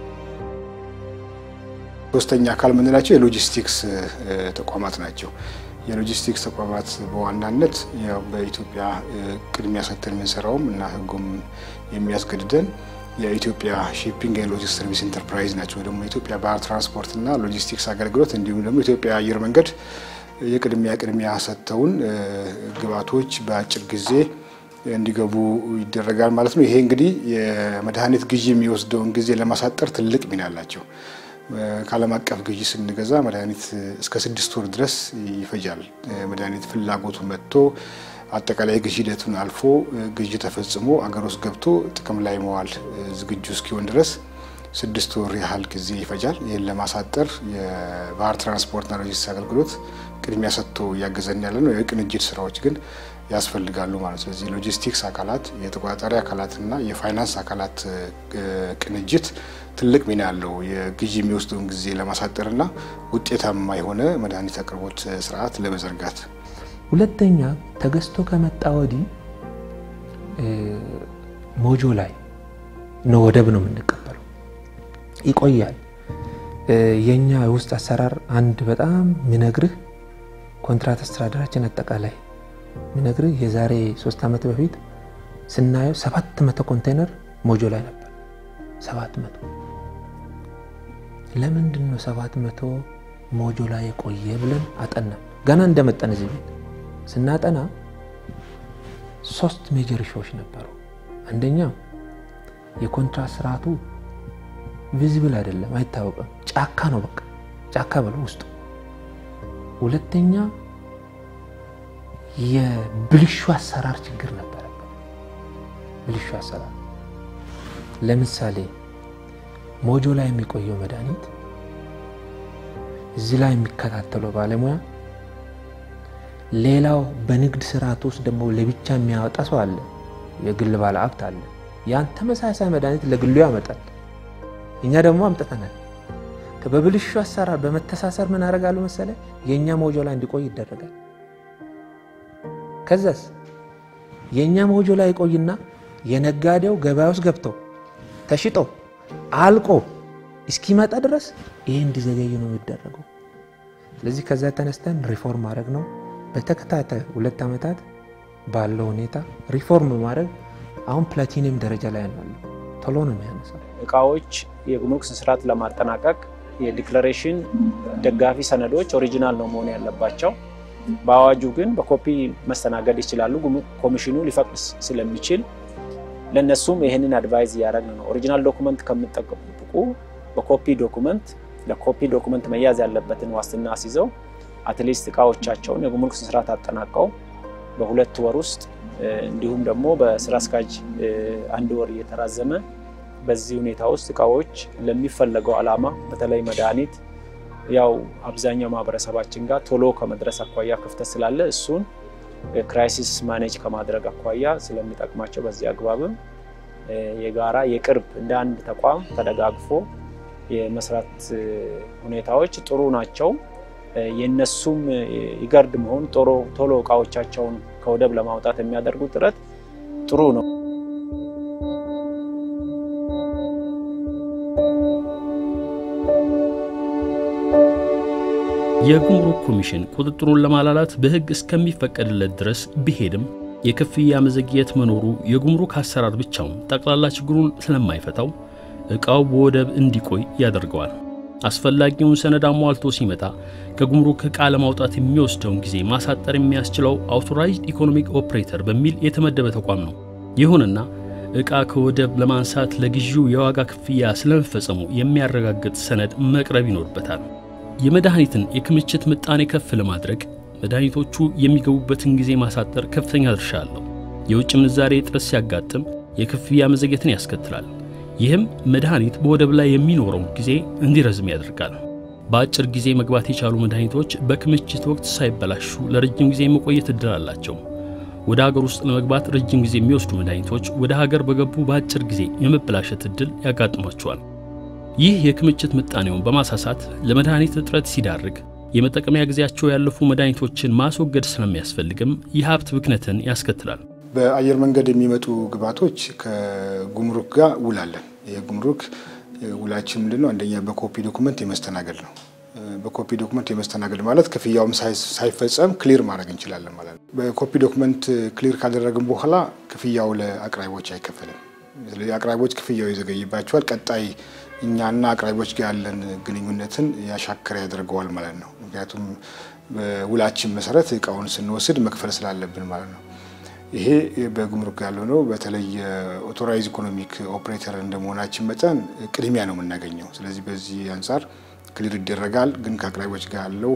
ሶስተኛ አካል የምንላቸው የሎጂስቲክስ ተቋማት ናቸው። የሎጂስቲክስ ተቋማት በዋናነት ያው በኢትዮጵያ ቅድሚያ ሰጥተን የምንሰራውም እና ሕጉም የሚያስገድደን የኢትዮጵያ ሺፒንግ ኤንድ ሎጂስቲክስ ሰርቪስ ኢንተርፕራይዝ ናቸው። ደግሞ የኢትዮጵያ ባህር ትራንስፖርትና ሎጂስቲክስ አገልግሎት እንዲሁም ደግሞ የኢትዮጵያ አየር መንገድ የቅድሚያ ቅድሚያ ሰጥተውን ግብዓቶች በአጭር ጊዜ እንዲገቡ ይደረጋል ማለት ነው። ይሄ እንግዲህ የመድኃኒት ግዢ የሚወስደውን ጊዜ ለማሳጠር ትልቅ ሚና አላቸው። ከዓለም አቀፍ ግዢ ስንገዛ መድኃኒት እስከ ስድስት ወር ድረስ ይፈጃል። መድኃኒት ፍላጎቱ መጥቶ አጠቃላይ ግዢ ሂደቱን አልፎ ግዢ ተፈጽሞ አገር ውስጥ ገብቶ ጥቅም ላይ መዋል ዝግጁ እስኪሆን ድረስ ስድስት ወር ያህል ጊዜ ይፈጃል። ይህን ለማሳጠር የባህር ትራንስፖርትና ሎጂስቲክስ አገልግሎት ቅድሚያ ሰጥቶ እያገዘን ያለ ነው። የቅንጅት ስራዎች ግን ያስፈልጋሉ ማለት ነው። ስለዚህ ሎጂስቲክስ አካላት፣ የተቆጣጣሪ አካላትና የፋይናንስ አካላት ቅንጅት ትልቅ ሚና ያለው የግዢ የሚወስደውን ጊዜ ለማሳጠርና ውጤታማ የሆነ መድኃኒት አቅርቦት ስርዓት ለመዘርጋት ሁለተኛ ተገዝቶ ከመጣ ወዲህ ሞጆ ላይ ነው ወደብ ነው የምንቀበለው፣ ይቆያል። የኛ የውስጥ አሰራር አንድ በጣም ሚነግርህ ኮንትራት አስተዳደራችን አጠቃላይ ሚነግርህ የዛሬ ሶስት ዓመት በፊት ስናየው ሰባት መቶ ኮንቴነር ሞጆ ላይ ነበር። ሰባት መቶ ለምንድን ነው ሰባት መቶ ሞጆ ላይ የቆየ ብለን አጠና። ገና እንደመጠን እዚህ ቤት ስናጠና ሶስት ሜጀር ሾዎች ነበሩ። አንደኛው የኮንትራት ስርዓቱ ቪዚብል አይደለም፣ አይታወቅም። ጫካ ነው፣ በቃ ጫካ ብለው ውስጡ። ሁለተኛ የብልሹ አሰራር ችግር ነበረበት። ብልሹ አሰራር ለምሳሌ ሞጆ ላይ የሚቆየው መድኃኒት እዚህ ላይ የሚከታተለው ባለሙያ ሌላው በንግድ ስርዓት ውስጥ ደግሞ ለብቻ የሚያወጣ ሰው አለ፣ የግል ባለ ሀብት አለ። ያን ተመሳሳይ መድኃኒት ለግሉ ያመጣል። እኛ ደግሞ አምጥተናል። በብልሹ አሰራር በመተሳሰር ምን አደርጋሉ መሰለ የእኛ ሞጆ ላይ እንዲቆይ ይደረጋል። ከዛስ የእኛ ሞጆ ላይ ቆይና የነጋዴው ገበያ ውስጥ ገብቶ ተሽጦ አልቆ እስኪመጣ ድረስ ይህ እንዲዘገይ ነው የሚደረገው። ስለዚህ ከዛ ተነስተን ሪፎርም ማድረግ ነው። በተከታታይ ሁለት ዓመታት ባለው ሁኔታ ሪፎርም ማድረግ አሁን ፕላቲኒየም ደረጃ ላይ ያለው ቶሎ ነው የሚያነሳው። እቃዎች የጉምሩክ ስርዓት ለማጠናቀቅ የዲክላሬሽን ደጋፊ ሰነዶች ኦሪጂናል ነው መሆን ያለባቸው። በአዋጁ ግን በኮፒ መስተናገድ ይችላሉ። ጉምሩክ ኮሚሽኑ ሊፈቅድ ስለሚችል ለእነሱም ይህንን አድቫይዝ እያደረግን ነው። ኦሪጂናል ዶኩመንት ከምጠብቁ በኮፒ ዶኩመንት ለኮፒ ዶኩመንት መያዝ ያለበትን ዋስትና አስይዘው አትሊስት እቃዎቻቸውን የጉምሩክ ስርዓት አጠናቀው በሁለት ወር ውስጥ እንዲሁም ደግሞ በስራ አስኪያጅ አንድ ወር እየተራዘመ በዚህ ሁኔታ ውስጥ እቃዎች ለሚፈለገው ዓላማ በተለይ መድኃኒት ያው አብዛኛው ማህበረሰባችን ጋር ቶሎ ከመድረስ አኳያ ክፍተት ስላለ እሱን ክራይሲስ ማኔጅ ከማድረግ አኳያ ስለሚጠቅማቸው በዚህ አግባብም የጋራ የቅርብ እንደ አንድ ተቋም ተደጋግፎ የመስራት ሁኔታዎች ጥሩ ናቸው። የነሱም ይገርድ መሆን ቶሎ እቃዎቻቸውን ከወደብ ለማውጣት የሚያደርጉት ጥረት ጥሩ ነው። የጉምሩክ ኮሚሽን ቁጥጥሩን ለማላላት በሕግ እስከሚፈቀድለት ድረስ ቢሄድም የክፍያ መዘግየት መኖሩ የጉምሩክ አሰራር ብቻውን ጠቅላላ ችግሩን ስለማይፈታው ዕቃው በወደብ እንዲቆይ ያደርገዋል። አስፈላጊውን ሰነድ አሟልቶ ሲመጣ ከጉምሩክ ዕቃ ለማውጣት የሚወስደውን ጊዜ ማሳጠር የሚያስችለው አውቶራይዝድ ኢኮኖሚክ ኦፕሬተር በሚል የተመደበ ተቋም ነው። ይሁንና ዕቃ ከወደብ ለማንሳት ለግዢው የዋጋ ክፍያ ስለመፈጸሙ የሚያረጋግጥ ሰነድ መቅረብ ይኖርበታል። የመድኃኒትን የክምችት ምጣኔ ከፍ ለማድረግ መድኃኒቶቹ የሚገቡበትን ጊዜ ማሳጠር ከፍተኛ ድርሻ አለው። የውጭ ምንዛሬ እጥረት ሲያጋጥም የክፍያ መዘግየትን ያስከትላል። ይህም መድኃኒት በወደብ ላይ የሚኖረውን ጊዜ እንዲረዝም ያደርጋል። በአጭር ጊዜ መግባት የቻሉ መድኃኒቶች በክምችት ወቅት ሳይበላሹ ለረጅም ጊዜ የመቆየት እድል አላቸው። ወደ ሀገር ውስጥ ለመግባት ረጅም ጊዜ የሚወስዱ መድኃኒቶች ወደ ሀገር በገቡ በአጭር ጊዜ የመበላሸት እድል ያጋጥሟቸዋል። ይህ የክምችት ምጣኔውን በማሳሳት ለመድኃኒት እጥረት ሲዳርግ የመጠቀሚያ ጊዜያቸው ያለፉ መድኃኒቶችን ማስወገድ ስለሚያስፈልግም የሀብት ብክነትን ያስከትላል። በአየር መንገድ የሚመጡ ግብዓቶች ከጉምሩክ ጋር ውል አለን። ይህ ጉምሩክ ውላችን ምንድን ነው? አንደኛ በኮፒ ዶኩመንት የመስተናገድ ነው። በኮፒ ዶኩመንት የመስተናገድ ማለት ክፍያውም ሳይፈጸም ክሊር ማድረግ እንችላለን ማለት ነው። በኮፒ ዶኩመንት ክሊር ካደረግን በኋላ ክፍያው ለአቅራቢዎች አይከፈልም። ስለዚህ አቅራቢዎች ክፍያው ይዘገይባቸዋል። ቀጣይ እኛና አቅራቢዎች ጋር ያለን ግንኙነትን ያሻከረ ያደርገዋል ማለት ነው። ምክንያቱም በውላችን መሰረት እቃውን ስንወስድ መክፈል ስላለብን ማለት ነው። ይሄ በጉምሩክ ያለው ነው። በተለይ ኦቶራይዝ ኢኮኖሚክ ኦፕሬተር እንደመሆናችን መጠን ቅድሚያ ነው የምናገኘው። ስለዚህ በዚህ አንጻር ክሊር ይደረጋል። ግን ከአቅራቢዎች ጋር ያለው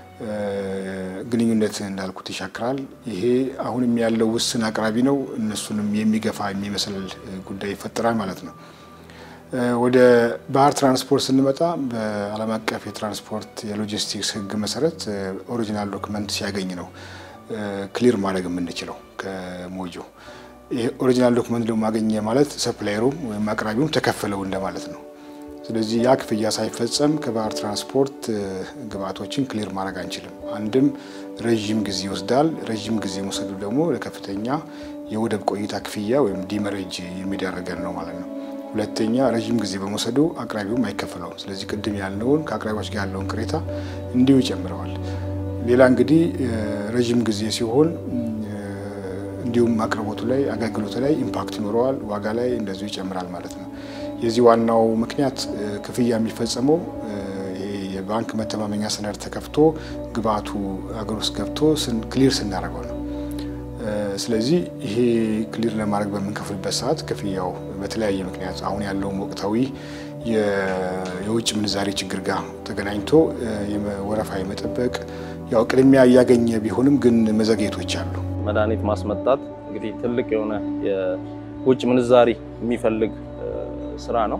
ግንኙነት እንዳልኩት ይሻክራል። ይሄ አሁንም ያለው ውስን አቅራቢ ነው። እነሱንም የሚገፋ የሚመስል ጉዳይ ይፈጠራል ማለት ነው። ወደ ባህር ትራንስፖርት ስንመጣ በዓለም አቀፍ የትራንስፖርት የሎጂስቲክስ ሕግ መሰረት ኦሪጂናል ዶክመንት ሲያገኝ ነው ክሊር ማድረግ የምንችለው ከሞጆ። ይሄ ኦሪጂናል ዶክመንት ደግሞ ማገኘ ማለት ሰፕላየሩም ወይም አቅራቢውም ተከፈለው እንደማለት ነው። ስለዚህ ያ ክፍያ ሳይፈጸም ከባህር ትራንስፖርት ግብዓቶችን ክሊር ማድረግ አንችልም። አንድም ረዥም ጊዜ ይወስዳል። ረዥም ጊዜ መውሰዱ ደግሞ ለከፍተኛ የወደብ ቆይታ ክፍያ ወይም ዲመሬጅ የሚዳረገን ነው ማለት ነው። ሁለተኛ ረዥም ጊዜ በመውሰዱ አቅራቢውም አይከፈለውም። ስለዚህ ቅድም ያልነውን ከአቅራቢዎች ጋር ያለውን ቅሬታ እንዲሁ ይጨምረዋል። ሌላ እንግዲህ ረዥም ጊዜ ሲሆን እንዲሁም አቅርቦቱ ላይ አገልግሎቱ ላይ ኢምፓክት ይኖረዋል። ዋጋ ላይ እንደዚሁ ይጨምራል ማለት ነው። የዚህ ዋናው ምክንያት ክፍያ የሚፈጸመው የባንክ መተማመኛ ሰነድ ተከፍቶ ግብአቱ አገር ውስጥ ገብቶ ክሊር ስናደርገው ነው። ስለዚህ ይሄ ክሊር ለማድረግ በምንከፍልበት ሰዓት ክፍያው በተለያየ ምክንያት አሁን ያለውም ወቅታዊ የውጭ ምንዛሬ ችግር ጋር ተገናኝቶ ወረፋ የመጠበቅ ያው ቅድሚያ እያገኘ ቢሆንም ግን መዘግየቶች አሉ። መድኃኒት ማስመጣት እንግዲህ ትልቅ የሆነ የውጭ ምንዛሪ የሚፈልግ ስራ ነው።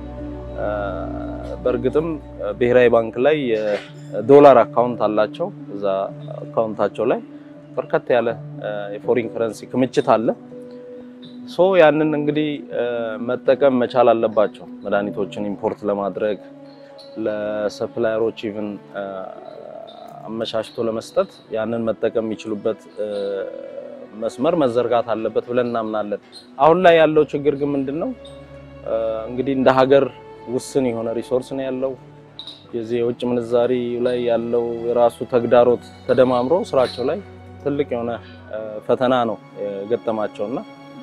በእርግጥም ብሔራዊ ባንክ ላይ የዶላር አካውንት አላቸው። እዛ አካውንታቸው ላይ በርከት ያለ የፎሪን ከረንሲ ክምችት አለ። ሶ ያንን እንግዲህ መጠቀም መቻል አለባቸው። መድኃኒቶችን ኢምፖርት ለማድረግ ለሰፕላየሮች ኢቭን አመቻችቶ ለመስጠት ያንን መጠቀም የሚችሉበት መስመር መዘርጋት አለበት ብለን እናምናለን። አሁን ላይ ያለው ችግር ግን ምንድን ነው? እንግዲህ እንደ ሀገር ውስን የሆነ ሪሶርስ ነው ያለው። የዚህ የውጭ ምንዛሪ ላይ ያለው የራሱ ተግዳሮት ተደማምሮ ስራቸው ላይ ትልቅ የሆነ ፈተና ነው የገጠማቸውና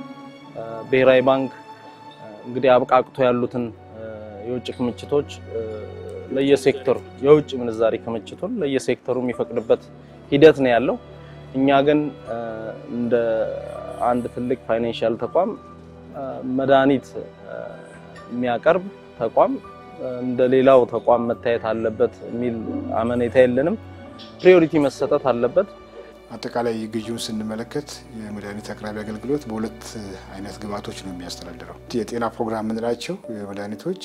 ብሔራዊ ባንክ እንግዲህ አብቃቅቶ ያሉትን የውጭ ክምችቶች ለየሴክተሩ የውጭ ምንዛሪ ክምችቱን ለየሴክተሩ የሚፈቅድበት ሂደት ነው ያለው። እኛ ግን እንደ አንድ ትልቅ ፋይናንሻል ተቋም መድኃኒት የሚያቀርብ ተቋም እንደ ሌላው ተቋም መታየት አለበት የሚል አመኔታ የለንም። ፕሪዮሪቲ መሰጠት አለበት። አጠቃላይ ግዢውን ስንመለከት የመድኃኒት አቅራቢ አገልግሎት በሁለት አይነት ግብዓቶች ነው የሚያስተዳድረው። የጤና ፕሮግራም የምንላቸው መድኃኒቶች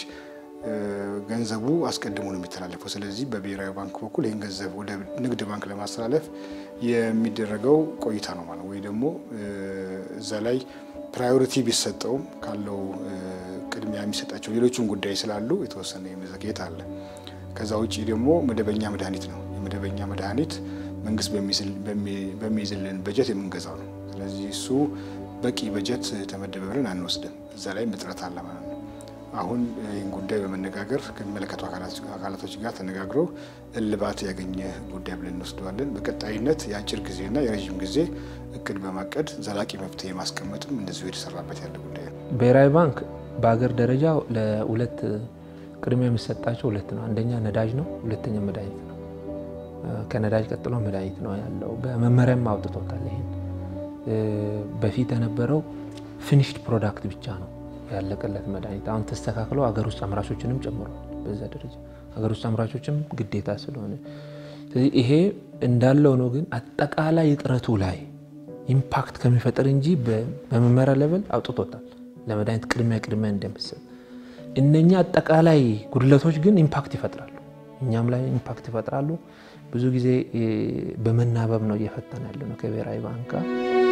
ገንዘቡ አስቀድሞ ነው የሚተላለፈው። ስለዚህ በብሔራዊ ባንክ በኩል ይህን ገንዘብ ወደ ንግድ ባንክ ለማስተላለፍ የሚደረገው ቆይታ ነው ማለት ወይ ደግሞ እዛ ላይ ፕራዮሪቲ ቢሰጠውም ካለው ቅድሚያ የሚሰጣቸው ሌሎችም ጉዳይ ስላሉ የተወሰነ የመዘግየት አለ። ከዛ ውጭ ደግሞ መደበኛ መድኃኒት ነው። የመደበኛ መድኃኒት መንግስት በሚይዝልን በጀት የምንገዛው ነው። ስለዚህ እሱ በቂ በጀት ተመደበ ብለን አንወስድም። እዛ ላይ እጥረት አለ ማለት ነው። አሁን ይህን ጉዳይ በመነጋገር ከሚመለከቱ አካላቶች ጋር ተነጋግሮ እልባት ያገኘ ጉዳይ ብለን እንወስደዋለን። በቀጣይነት የአጭር ጊዜና የረዥም ጊዜ እቅድ በማቀድ ዘላቂ መፍትሄ ማስቀመጥም እንደዚሁ የተሰራበት ያለ ጉዳይ ነው። ብሔራዊ ባንክ በሀገር ደረጃ ለሁለት ቅድሚያ የሚሰጣቸው ሁለት ነው። አንደኛ ነዳጅ ነው፣ ሁለተኛ መድኃኒት ነው። ከነዳጅ ቀጥሎ መድኃኒት ነው ያለው። በመመሪያም አውጥቶታል። ይሄን በፊት የነበረው ፊኒሽድ ፕሮዳክት ብቻ ነው ያለቀለት መድኃኒት። አሁን ተስተካክሎ ሀገር ውስጥ አምራቾችንም ጨምሯል። በዛ ደረጃ ሀገር ውስጥ አምራቾችም ግዴታ ስለሆነ ስለዚህ ይሄ እንዳለው ነው። ግን አጠቃላይ እጥረቱ ላይ ኢምፓክት ከሚፈጥር እንጂ በመመሪያ ሌቨል አውጥቶታል። ለመድኃኒት ቅድሚያ ቅድሚያ እንደምሰጥ እነኛ አጠቃላይ ጉድለቶች ግን ኢምፓክት ይፈጥራሉ፣ እኛም ላይ ኢምፓክት ይፈጥራሉ። ብዙ ጊዜ በመናበብ ነው እየፈተን ያለ ነው ከብሔራዊ ባንክ ጋር።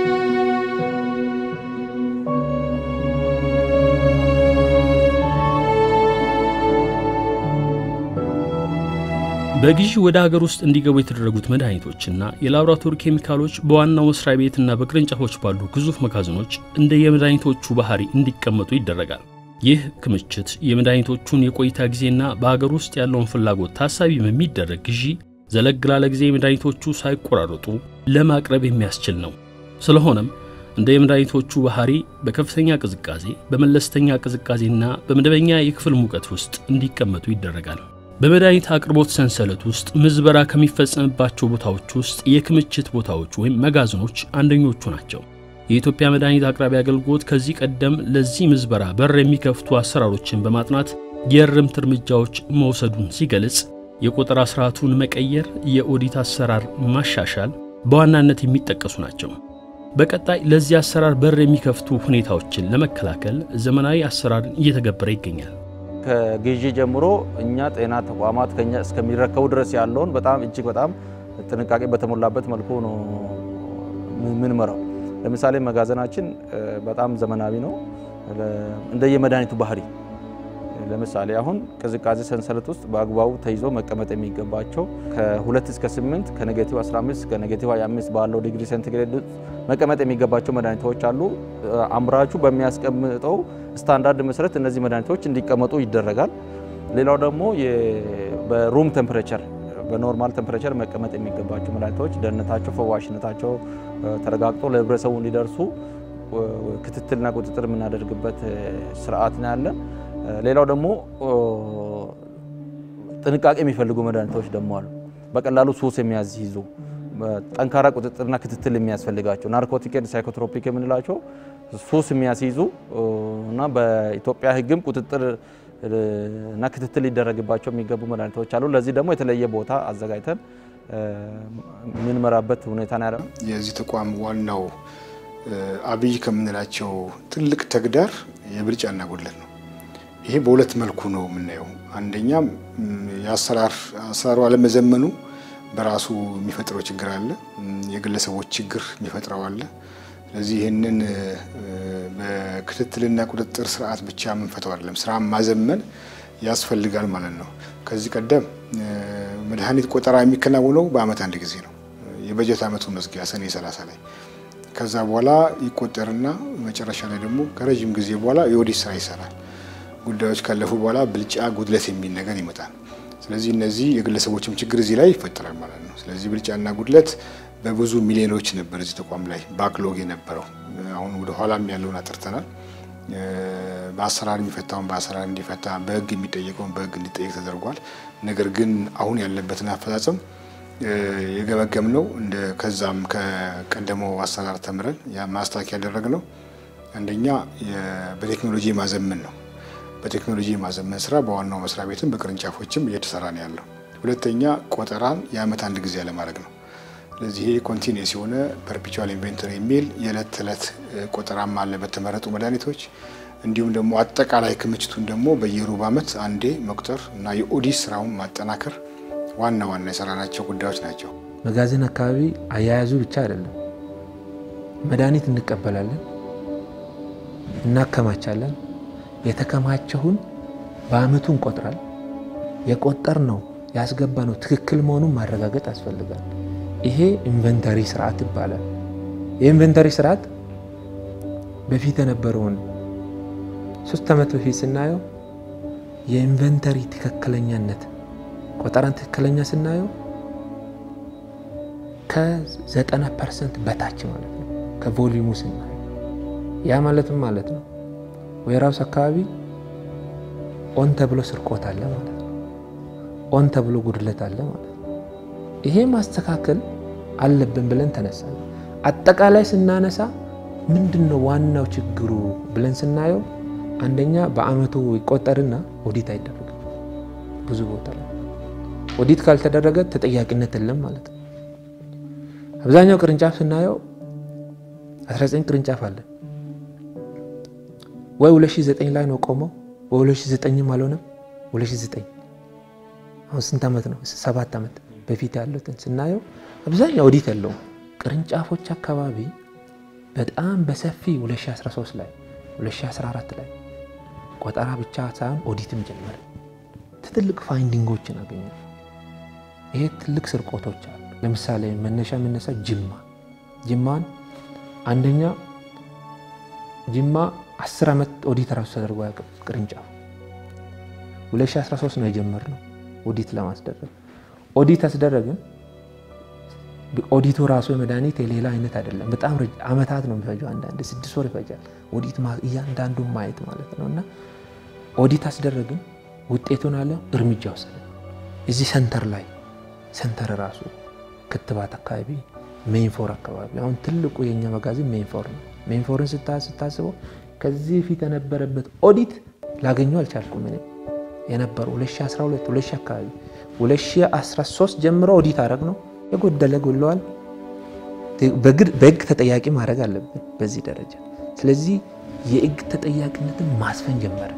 በግዢ ወደ ሀገር ውስጥ እንዲገቡ የተደረጉት መድኃኒቶችና የላቦራቶሪ ኬሚካሎች በዋናው መስሪያ ቤትና በቅርንጫፎች ባሉ ግዙፍ መጋዘኖች እንደ የመድኃኒቶቹ ባህሪ እንዲቀመጡ ይደረጋል። ይህ ክምችት የመድኃኒቶቹን የቆይታ ጊዜና በሀገር ውስጥ ያለውን ፍላጎት ታሳቢ በሚደረግ ግዢ ዘለግ ላለ ጊዜ መድኃኒቶቹ ሳይቆራረጡ ለማቅረብ የሚያስችል ነው። ስለሆነም እንደ የመድኃኒቶቹ ባህሪ በከፍተኛ ቅዝቃዜ፣ በመለስተኛ ቅዝቃዜና በመደበኛ የክፍል ሙቀት ውስጥ እንዲቀመጡ ይደረጋል። በመድኃኒት አቅርቦት ሰንሰለት ውስጥ ምዝበራ ከሚፈጸምባቸው ቦታዎች ውስጥ የክምችት ቦታዎች ወይም መጋዘኖች አንደኞቹ ናቸው። የኢትዮጵያ መድኃኒት አቅራቢ አገልግሎት ከዚህ ቀደም ለዚህ ምዝበራ በር የሚከፍቱ አሰራሮችን በማጥናት የእርምት እርምጃዎች መውሰዱን ሲገልጽ የቆጠራ ስርዓቱን መቀየር፣ የኦዲት አሰራር ማሻሻል በዋናነት የሚጠቀሱ ናቸው። በቀጣይ ለዚህ አሰራር በር የሚከፍቱ ሁኔታዎችን ለመከላከል ዘመናዊ አሰራርን እየተገበረ ይገኛል። ከግዢ ጀምሮ እኛ ጤና ተቋማት ከኛ እስከሚረከቡ ድረስ ያለውን በጣም እጅግ በጣም ጥንቃቄ በተሞላበት መልኩ ነው ምንመራው። ለምሳሌ መጋዘናችን በጣም ዘመናዊ ነው እንደየመድኃኒቱ ባህሪ። ለምሳሌ አሁን ቅዝቃዜ ሰንሰለት ውስጥ በአግባቡ ተይዞ መቀመጥ የሚገባቸው ከ2 እስከ 8 ከኔጌቲቭ 15 ከኔጌቲቭ 25 ባለው ዲግሪ ሴንቲግሬድ መቀመጥ የሚገባቸው መድኃኒቶች አሉ። አምራቹ በሚያስቀምጠው ስታንዳርድ መሰረት እነዚህ መድኃኒቶች እንዲቀመጡ ይደረጋል። ሌላው ደግሞ በሩም ቴምፕሬቸር በኖርማል ቴምፕሬቸር መቀመጥ የሚገባቸው መድኃኒቶች ደህንነታቸው፣ ፈዋሽነታቸው ተረጋግጦ ለህብረተሰቡ እንዲደርሱ ክትትልና ቁጥጥር የምናደርግበት ስርዓት ነው ያለን። ሌላው ደግሞ ጥንቃቄ የሚፈልጉ መድኃኒቶች ደግሞ አሉ። በቀላሉ ሱስ የሚያስይዙ ጠንካራ ቁጥጥርና ክትትል የሚያስፈልጋቸው ናርኮቲክ ኤንድ ሳይኮትሮፒክ የምንላቸው ሱስ የሚያስይዙ እና በኢትዮጵያ ሕግም ቁጥጥር እና ክትትል ሊደረግባቸው የሚገቡ መድኃኒቶች አሉ። ለዚህ ደግሞ የተለየ ቦታ አዘጋጅተን የምንመራበት ሁኔታ ነው ያለው። የዚህ ተቋም ዋናው አብይ ከምንላቸው ትልቅ ተግዳር የብልጫና ጉድለት ነው። ይሄ በሁለት መልኩ ነው የምናየው። አንደኛም የአሰራር አሰራሩ አለመዘመኑ በራሱ የሚፈጥረው ችግር አለ። የግለሰቦች ችግር የሚፈጥረው አለ። ስለዚህ ይህንን በክትትልና ቁጥጥር ስርዓት ብቻ የምንፈተው አይደለም፣ ስራ ማዘመን ያስፈልጋል ማለት ነው። ከዚህ ቀደም መድኃኒት ቆጠራ የሚከናወነው በአመት አንድ ጊዜ ነው። የበጀት አመቱ መዝጊያ ሰኔ 30 ላይ ከዛ በኋላ ይቆጠርና መጨረሻ ላይ ደግሞ ከረዥም ጊዜ በኋላ የኦዲት ስራ ይሰራል። ጉዳዮች ካለፉ በኋላ ብልጫ፣ ጉድለት የሚል ነገር ይመጣል። ስለዚህ እነዚህ የግለሰቦችም ችግር እዚህ ላይ ይፈጠራል ማለት ነው። ስለዚህ ብልጫና ጉድለት በብዙ ሚሊዮኖች ነበር እዚህ ተቋም ላይ ባክሎግ የነበረው። አሁን ወደ ኋላም ያለውን አጥርተናል። በአሰራር የሚፈታውን በአሰራር እንዲፈታ፣ በህግ የሚጠየቀውን በህግ እንዲጠየቅ ተደርጓል። ነገር ግን አሁን ያለበትን አፈጻጸም የገመገም ነው እንደ ከዛም ከቀደመው አሰራር ተምረን ማስታወቂያ ያደረግነው አንደኛ በቴክኖሎጂ ማዘመን ነው። በቴክኖሎጂ የማዘመን ስራ በዋናው መስሪያ ቤትም በቅርንጫፎችም እየተሰራ ነው ያለው። ሁለተኛ ቆጠራን የአመት አንድ ጊዜ ያለማድረግ ነው። ስለዚህ ይሄ ኮንቲኒስ የሆነ ፐርፒቹዋል ኢንቨንተሪ የሚል የዕለት ተዕለት ቆጠራም አለ በተመረጡ መድኃኒቶች። እንዲሁም ደግሞ አጠቃላይ ክምችቱን ደግሞ በየሩብ ዓመት አንዴ መቁጠር እና የኦዲት ስራውን ማጠናከር ዋና ዋና የሰራናቸው ጉዳዮች ናቸው። መጋዘን አካባቢ አያያዙ ብቻ አይደለም። መድኃኒት እንቀበላለን፣ እናከማቻለን። የተከማቸውን በአመቱ እንቆጥራል። የቆጠር ነው ያስገባ ነው ትክክል መሆኑን ማረጋገጥ ያስፈልጋል። ይሄ ኢንቨንተሪ ስርዓት ይባላል። የኢንቨንተሪ ስርዓት በፊት የነበረውን ሶስት ዓመት በፊት ስናየው የኢንቨንተሪ ትክክለኛነት ቆጠራን ትክክለኛ ስናየው ከ90 ፐርሰንት በታች ማለት ነው። ከቮሊዩሙ ስናየው ያ ማለትም ማለት ነው ዌራውስ አካባቢ ኦን ተብሎ ስርቆት አለ ማለት ነው። ኦን ተብሎ ጉድለት አለ ማለት ነው። ይሄ ማስተካከል አለብን ብለን ተነሳ። አጠቃላይ ስናነሳ ምንድን ነው ዋናው ችግሩ ብለን ስናየው አንደኛ በአመቱ ይቆጠርና ኦዲት አይደረግም። ብዙ ቦታ ላይ ኦዲት ካልተደረገ ተጠያቂነት የለም ማለት ነው። አብዛኛው ቅርንጫፍ ስናየው 19 ቅርንጫፍ አለ ወይ 2009 ላይ ነው ቆመው ወይ 2009ም አልሆነም 2009 አሁን ስንት ዓመት ነው? ሰባት ዓመት በፊት ያሉትን ስናየው አብዛኛው ኦዲት የለውም። ቅርንጫፎች አካባቢ በጣም በሰፊ 2013 ላይ 2014 ላይ ቆጠራ ብቻ ሳይሆን ኦዲትም ጀመረ። ትልቅ ፋይንዲንጎችን አገኘ። ይሄ ትልቅ ስርቆቶች አሉ። ለምሳሌ መነሻ የምነሳ ጅማ ጅማን አንደኛ ጅማ 10 ዓመት ኦዲት ራሱ ተደርጎ ያውቅም ቅርንጫፍ 2013 ነው የጀመርነው ኦዲት ለማስደረግ ኦዲት አስደረግን። ኦዲቱ ራሱ የመድኃኒት የሌላ አይነት አይደለም። በጣም አመታት ነው የሚፈጀው። አንዳንድ ስድስት ወር ይፈጃል ኦዲት እያንዳንዱን ማየት ማለት ነው። እና ኦዲት አስደረግን፣ ውጤቱን አለ እርምጃ ወሰደ። እዚህ ሰንተር ላይ ሰንተር ራሱ ክትባት አካባቢ ሜንፎር አካባቢ አሁን ትልቁ የእኛ መጋዘን ሜንፎር ነው። ሜንፎርን ስታስበው ከዚህ በፊት የነበረበት ኦዲት ላገኘው አልቻልኩም። እኔ የነበረው 2012 2000 አካባቢ 2013 ጀምሮ ኦዲት አረግ ነው የጎደለ ጎለዋል። በህግ ተጠያቂ ማድረግ አለብን በዚህ ደረጃ። ስለዚህ የህግ ተጠያቂነትን ማስፈን ጀመረ።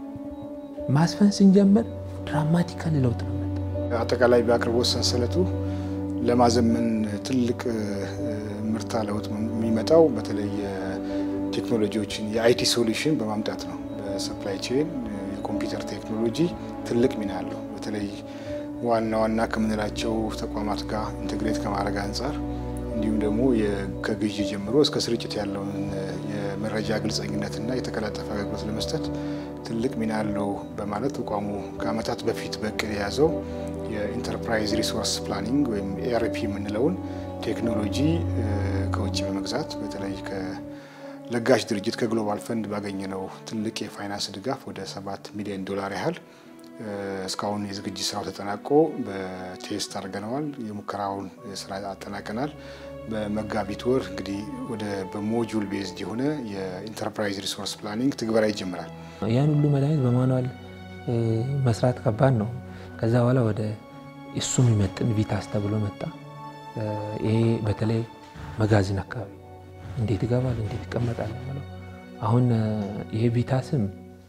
ማስፈን ስንጀምር ድራማቲካሊ ለውጥ ነው መጣ። አጠቃላይ በአቅርቦት ሰንሰለቱ ለማዘመን ትልቅ ምርታ ለውጥ የሚመጣው በተለይ ቴክኖሎጂዎችን የአይቲ ሶሉሽን በማምጣት ነው። በሰፕላይ ቼን የኮምፒውተር ቴክኖሎጂ ትልቅ ሚና አለው። በተለይ ዋና ዋና ከምንላቸው ተቋማት ጋር ኢንቴግሬት ከማድረግ አንጻር እንዲሁም ደግሞ ከግዢ ጀምሮ እስከ ስርጭት ያለውን የመረጃ ግልጸኝነትና የተቀላጠፈ አገልግሎት ለመስጠት ትልቅ ሚና አለው በማለት ተቋሙ ከዓመታት በፊት በእቅድ የያዘው የኢንተርፕራይዝ ሪሶርስ ፕላኒንግ ወይም ኤአርፒ የምንለውን ቴክኖሎጂ ከውጭ በመግዛት በተለይ ከለጋሽ ድርጅት ከግሎባል ፈንድ ባገኘነው ትልቅ የፋይናንስ ድጋፍ ወደ ሰባት ሚሊዮን ዶላር ያህል እስካሁን የዝግጅት ስራው ተጠናቆ በቴስት አድርገነዋል። የሙከራውን ስራ አጠናቀናል። በመጋቢት ወር እንግዲህ ወደ በሞጁል ቤዝድ የሆነ የኢንተርፕራይዝ ሪሶርስ ፕላኒንግ ትግበራ ይጀምራል። ያን ሁሉ መድኃኒት በማኑዋል መስራት ከባድ ነው። ከዛ በኋላ ወደ እሱ የሚመጥን ቪታስ ተብሎ መጣ። ይሄ በተለይ መጋዘን አካባቢ እንዴት ይገባል፣ እንዴት ይቀመጣል ብለው አሁን ይሄ ቪታስም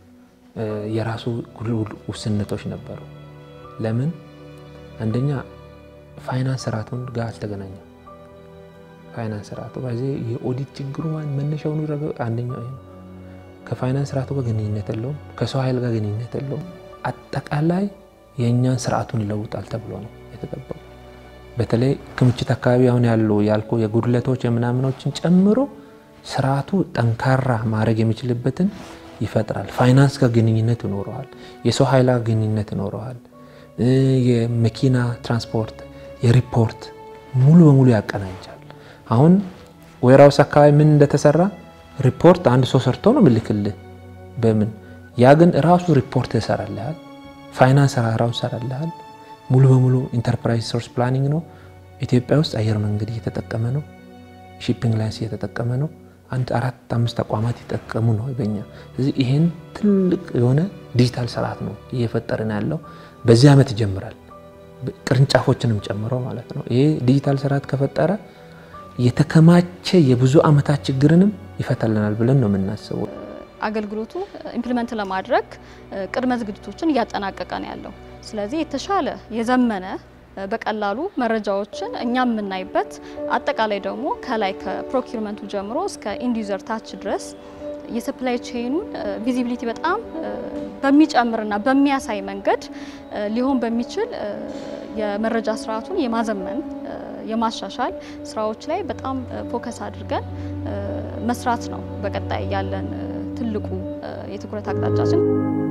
የራሱ ውስንነቶች ነበሩ። ለምን? አንደኛ ፋይናንስ ስርዓቱን ጋር አልተገናኘም። ፋይናንስ ስርዓቱ በዚህ የኦዲት ችግሩ መነሻውን አንደኛው ይሄ ነው። ከፋይናንስ ስርዓቱ ጋር ግንኙነት የለውም። ከሰው ኃይል ጋር ግንኙነት የለውም። አጠቃላይ የእኛን ስርዓቱን ይለውጣል ተብሎ ነው የተጠበቀው። በተለይ ክምችት አካባቢ አሁን ያሉ ያልኩ የጉድለቶች የምናምኖችን ጨምሮ ስርዓቱ ጠንካራ ማድረግ የሚችልበትን ይፈጥራል። ፋይናንስ ጋር ግንኙነት ይኖረዋል። የሰው ኃይል ጋር ግንኙነት ይኖረዋል። የመኪና ትራንስፖርት፣ የሪፖርት ሙሉ በሙሉ ያቀናጃል። አሁን ዌራውስ አካባቢ ምን እንደተሰራ ሪፖርት አንድ ሰው ሰርቶ ነው ምልክልህ በምን ያ ግን ራሱ ሪፖርት ይሰራልሃል። ፋይናንስ ራሱ ይሰራልሃል። ሙሉ በሙሉ ኢንተርፕራይዝ ሪሶርስ ፕላኒንግ ነው። ኢትዮጵያ ውስጥ አየር መንገድ እየተጠቀመ ነው። ሺፒንግ ላይንስ እየተጠቀመ ነው። አንድ አራት አምስት ተቋማት ይጠቀሙ ነው በኛ። ስለዚህ ይሄን ትልቅ የሆነ ዲጂታል ስርዓት ነው እየፈጠርን ያለው። በዚህ ዓመት ይጀምራል፣ ቅርንጫፎችንም ጨምሮ ማለት ነው። ይሄ ዲጂታል ስርዓት ከፈጠረ የተከማቸ የብዙ ዓመታት ችግርንም ይፈታልናል ብለን ነው የምናስበው። አገልግሎቱ ኢምፕሊመንት ለማድረግ ቅድመ ዝግጅቶችን እያጠናቀቀ ነው ያለው። ስለዚህ የተሻለ የዘመነ በቀላሉ መረጃዎችን እኛ የምናይበት አጠቃላይ ደግሞ ከላይ ከፕሮኪርመንቱ ጀምሮ እስከ ኢንዲዩዘር ታች ድረስ የሰፕላይ ቼኑን ቪዚቢሊቲ በጣም በሚጨምርና በሚያሳይ መንገድ ሊሆን በሚችል የመረጃ ስርዓቱን የማዘመን የማሻሻል ስራዎች ላይ በጣም ፎከስ አድርገን መስራት ነው በቀጣይ ያለን ትልቁ የትኩረት አቅጣጫችን።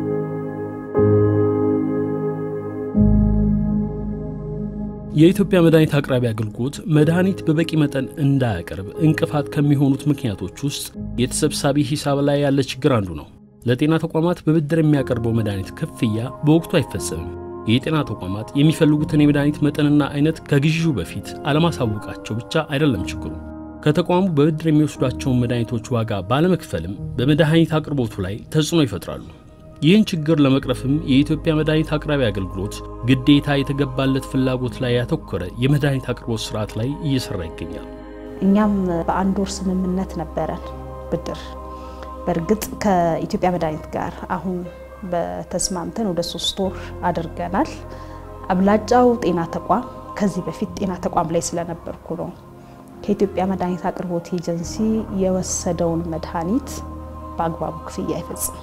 የኢትዮጵያ መድኃኒት አቅራቢ አገልግሎት መድኃኒት በበቂ መጠን እንዳያቀርብ እንቅፋት ከሚሆኑት ምክንያቶች ውስጥ የተሰብሳቢ ሂሳብ ላይ ያለ ችግር አንዱ ነው። ለጤና ተቋማት በብድር የሚያቀርበው መድኃኒት ክፍያ በወቅቱ አይፈጸምም። የጤና ተቋማት የሚፈልጉትን የመድኃኒት መጠንና አይነት ከግዢው በፊት አለማሳወቃቸው ብቻ አይደለም ችግሩ። ከተቋሙ በብድር የሚወስዷቸውን መድኃኒቶች ዋጋ ባለመክፈልም በመድኃኒት አቅርቦቱ ላይ ተጽዕኖ ይፈጥራሉ። ይህን ችግር ለመቅረፍም የኢትዮጵያ መድኃኒት አቅራቢ አገልግሎት ግዴታ የተገባለት ፍላጎት ላይ ያተኮረ የመድኃኒት አቅርቦት ስርዓት ላይ እየሰራ ይገኛል። እኛም በአንድ ወር ስምምነት ነበረን ብድር። በእርግጥ ከኢትዮጵያ መድኃኒት ጋር አሁን በተስማምተን ወደ ሶስት ወር አድርገናል። አብላጫው ጤና ተቋም ከዚህ በፊት ጤና ተቋም ላይ ስለነበርኩ ነው ከኢትዮጵያ መድኃኒት አቅርቦት ኤጀንሲ የወሰደውን መድኃኒት በአግባቡ ክፍያ አይፈጽም።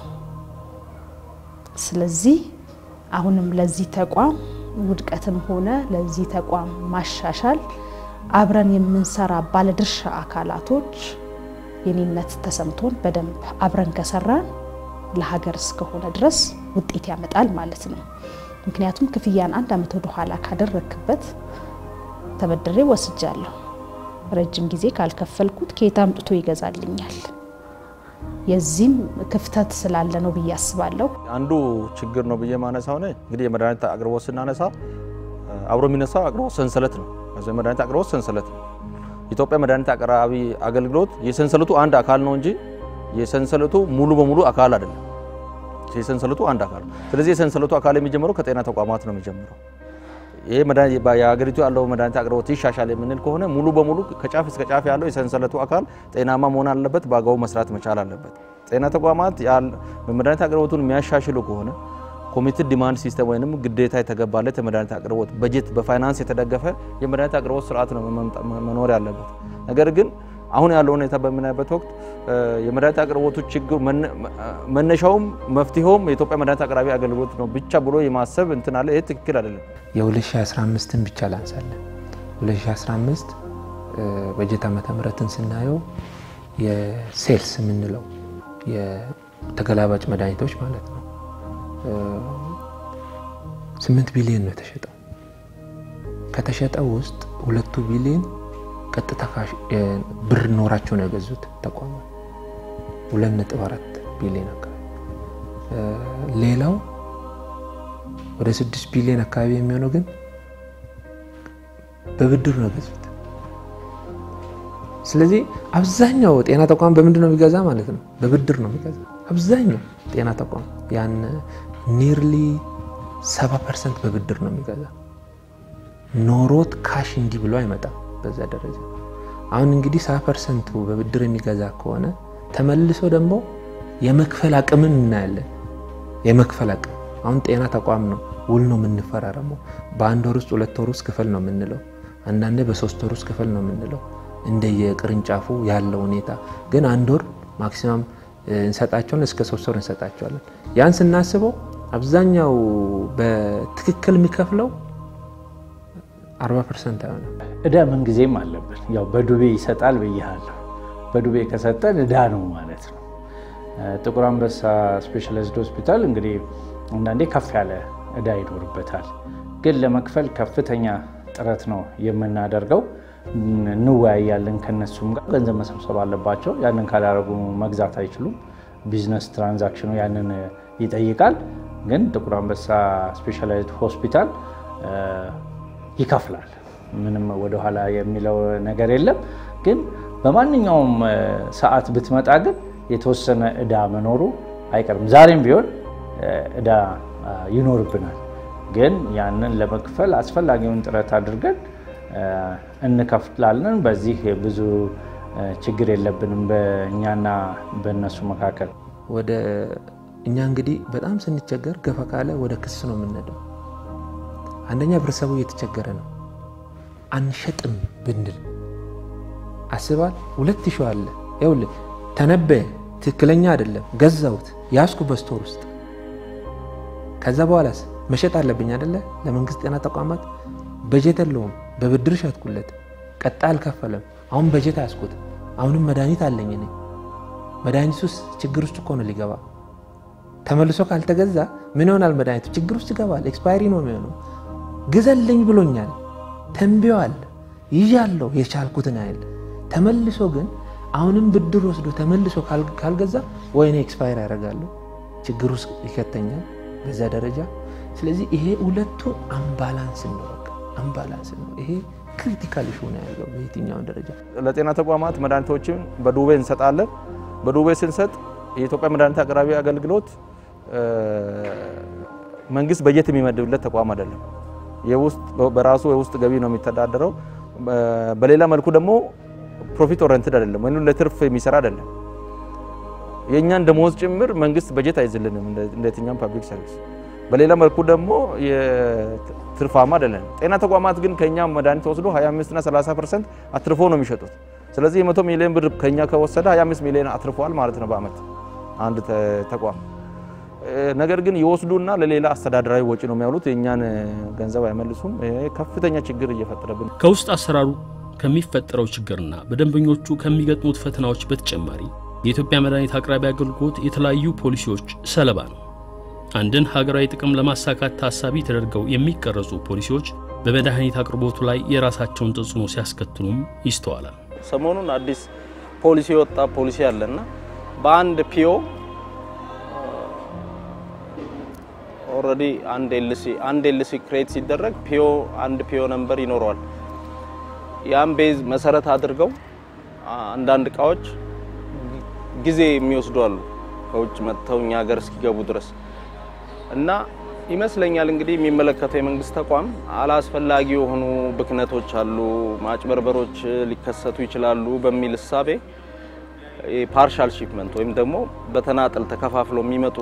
ስለዚህ አሁንም ለዚህ ተቋም ውድቀትም ሆነ ለዚህ ተቋም ማሻሻል አብረን የምንሰራ ባለድርሻ አካላቶች የኔነት ተሰምቶን በደንብ አብረን ከሰራን ለሀገር እስከሆነ ድረስ ውጤት ያመጣል ማለት ነው። ምክንያቱም ክፍያን አንድ ዓመት ወደ ኋላ ካደረክበት ተበድሬ ወስጃለሁ፣ ረጅም ጊዜ ካልከፈልኩት ከየት አምጥቶ ይገዛልኛል? የዚህም ክፍተት ስላለ ነው ብዬ አስባለሁ። አንዱ ችግር ነው ብዬ ማነሳው ነ እንግዲህ የመድኃኒት አቅርቦት ስናነሳ አብሮ የሚነሳው አቅርቦት ሰንሰለት ነው። የመድኃኒት አቅርቦት ሰንሰለት ነው። ኢትዮጵያ መድኃኒት አቅራቢ አገልግሎት የሰንሰለቱ አንድ አካል ነው እንጂ የሰንሰለቱ ሙሉ በሙሉ አካል አይደለም። የሰንሰለቱ አንድ አካል ነው። ስለዚህ የሰንሰለቱ አካል የሚጀምረው ከጤና ተቋማት ነው የሚጀምረው። ይሄ የሀገሪቱ ያለው መድኃኒት አቅርቦት ይሻሻል የምንል ከሆነ ሙሉ በሙሉ ከጫፍ እስከ ጫፍ ያለው የሰንሰለቱ አካል ጤናማ መሆን አለበት፣ በአግባቡ መስራት መቻል አለበት። ጤና ተቋማት መድኃኒት አቅርቦቱን የሚያሻሽሉ ከሆነ ኮሚትድ ዲማንድ ሲስተም ወይም ግዴታ የተገባለት የመድኃኒት አቅርቦት በጀት በፋይናንስ የተደገፈ የመድኃኒት አቅርቦት ስርዓት ነው መኖር ያለበት። ነገር ግን አሁን ያለው ሁኔታ በምናይበት ወቅት የመድኃኒት አቅርቦቱ ችግር መነሻውም መፍትሄውም የኢትዮጵያ መድኃኒት አቅራቢ አገልግሎት ነው ብቻ ብሎ የማሰብ እንትን አለ። ይህ ትክክል አይደለም። የ2015ን ብቻ ላንሳለን። 2015 በጀት ዓመተ ምህረትን ስናየው የሴልስ የምንለው የተገላባጭ መድኃኒቶች ማለት ነው 8 ቢሊዮን ነው የተሸጠው። ከተሸጠው ውስጥ ሁለቱ ቢሊዮን ቀጥታ ብር ኖራቸው ነው የገዙት ተቋማት 2.4 ቢሊዮን አካባቢ። ሌላው ወደ 6 ቢሊዮን አካባቢ የሚሆነው ግን በብድር ነው የገዙት። ስለዚህ አብዛኛው ጤና ተቋም በምንድን ነው የሚገዛ ማለት ነው? በብድር ነው የሚገዛ አብዛኛው ጤና ተቋም ያን ኒርሊ 70 ፐርሰንት በብድር ነው የሚገዛ። ኖሮት ካሽ እንዲህ ብሎ አይመጣም በዛ ደረጃ። አሁን እንግዲህ 70 ፐርሰንቱ በብድር የሚገዛ ከሆነ ተመልሶ ደግሞ የመክፈል አቅምን እናያለን። የመክፈል አቅም አሁን ጤና ተቋም ነው ውል ነው የምንፈራረመው። በአንድ ወር ውስጥ ሁለት ወር ውስጥ ክፈል ነው የምንለው፣ አንዳንዴ በሶስት ወር ውስጥ ክፈል ነው የምንለው እንደየቅርንጫፉ ያለው ሁኔታ። ግን አንድ ወር ማክሲማም እንሰጣቸውን እስከ ሶስት ወር እንሰጣቸዋለን። ያን ስናስበው አብዛኛው በትክክል የሚከፍለው 40 ፐርሰንት አይሆንም። እዳ ምንጊዜም አለብን። ያው በዱቤ ይሰጣል ብያለሁ። በዱቤ ከሰጠን እዳ ነው ማለት ነው። ጥቁር አንበሳ ስፔሻላይዝድ ሆስፒታል እንግዲህ አንዳንዴ ከፍ ያለ እዳ ይኖርበታል። ግን ለመክፈል ከፍተኛ ጥረት ነው የምናደርገው። እንወያያለን ከነሱም ጋር ገንዘብ መሰብሰብ አለባቸው። ያንን ካላደረጉ መግዛት አይችሉም። ቢዝነስ ትራንዛክሽኑ ያንን ይጠይቃል። ግን ጥቁር አንበሳ ስፔሻላይዝድ ሆስፒታል ይከፍላል። ምንም ወደኋላ የሚለው ነገር የለም። ግን በማንኛውም ሰዓት ብትመጣ ግን የተወሰነ እዳ መኖሩ አይቀርም። ዛሬም ቢሆን እዳ ይኖርብናል። ግን ያንን ለመክፈል አስፈላጊውን ጥረት አድርገን እንከፍላለን። በዚህ ብዙ ችግር የለብንም በእኛና በእነሱ መካከል። ወደ እኛ እንግዲህ በጣም ስንቸገር ገፋ ካለ ወደ ክስ ነው የምንሄደው። አንደኛ ህብረተሰቡ እየተቸገረ ነው። አንሸጥም ብንል አስባል ሁለት ሺህ አለ ይኸውልህ፣ ተነበየ ትክክለኛ አይደለም ገዛሁት ያስኩ በስቶር ውስጥ ከዛ በኋላስ መሸጥ አለብኝ አይደለ? ለመንግስት ጤና ተቋማት በጀት የለውም። በብድር ሸጥኩለት፣ ቀጣ አልከፈለም። አሁን በጀት አያስኩት። አሁንም መድኃኒት አለኝ እኔ። መድኃኒት ውስጥ ችግር ውስጥ እኮ ነው ሊገባ። ተመልሶ ካልተገዛ ምን ይሆናል? መድኃኒቱ ችግር ውስጥ ይገባል። ኤክስፓይሪ ነው የሚሆነው። ግዘልኝ ብሎኛል፣ ተንብዋል፣ ይዣለሁ የቻልኩትን ያህል። ተመልሶ ግን አሁንም ብድር ወስዶ ተመልሶ ካልገዛ ወይ እኔ ኤክስፓይር ያደርጋለሁ፣ ችግር ውስጥ ይከተኛል በዛ ደረጃ ስለዚህ ይሄ ሁለቱ አምባላንስ ነው፣ በቃ አምባላንስ ነው። ይሄ ክሪቲካል ኢሹ ነው ያለው በየትኛውን ደረጃ። ለጤና ተቋማት መድኃኒቶችን በዱቤ እንሰጣለን። በዱቤ ስንሰጥ የኢትዮጵያ መድኃኒት አቅራቢ አገልግሎት መንግስት በጀት የሚመድብለት ተቋም አይደለም። የውስጥ በራሱ የውስጥ ገቢ ነው የሚተዳደረው። በሌላ መልኩ ደግሞ ፕሮፊት ኦሪየንትድ አይደለም ወይም ለትርፍ የሚሰራ አይደለም። የእኛን ደሞዝ ጭምር መንግስት በጀት አይዝልንም እንደ የትኛውም ፐብሊክ ሰርቪስ በሌላ መልኩ ደግሞ ትርፋማ አይደለም። ጤና ተቋማት ግን ከኛ መድኃኒት ወስዶ 25 እና 30 ፐርሰንት አትርፎ ነው የሚሸጡት። ስለዚህ የመቶ ሚሊዮን ብር ከኛ ከወሰደ 25 ሚሊዮን አትርፏል ማለት ነው በአመት አንድ ተቋም። ነገር ግን ይወስዱና ለሌላ አስተዳደራዊ ወጪ ነው የሚያውሉት። የእኛን ገንዘብ አይመልሱም። ከፍተኛ ችግር እየፈጠረብን ከውስጥ አሰራሩ ከሚፈጠረው ችግርና በደንበኞቹ ከሚገጥሙት ፈተናዎች በተጨማሪ የኢትዮጵያ መድኃኒት አቅራቢ አገልግሎት የተለያዩ ፖሊሲዎች ሰለባ ነው። አንድን ሀገራዊ ጥቅም ለማሳካት ታሳቢ ተደርገው የሚቀረጹ ፖሊሲዎች በመድኃኒት አቅርቦቱ ላይ የራሳቸውን ተጽዕኖ ሲያስከትሉም ይስተዋላል። ሰሞኑን አዲስ ፖሊሲ የወጣ ፖሊሲ አለና በአንድ ፒኦ ኦልሬዲ አንድ ኤልሲ አንድ ኤልሲ ክሬት ሲደረግ ፒኦ አንድ ፒኦ ነምበር ይኖረዋል። ያን ቤዝ መሰረት አድርገው አንዳንድ እቃዎች ጊዜ የሚወስዱ አሉ ከውጭ መጥተው እኛ ሀገር እስኪገቡ ድረስ እና ይመስለኛል እንግዲህ የሚመለከተው የመንግስት ተቋም አላስፈላጊ የሆኑ ብክነቶች አሉ፣ ማጭበርበሮች ሊከሰቱ ይችላሉ በሚል እሳቤ ፓርሻል ሺፕመንት ወይም ደግሞ በተናጠል ተከፋፍለው የሚመጡ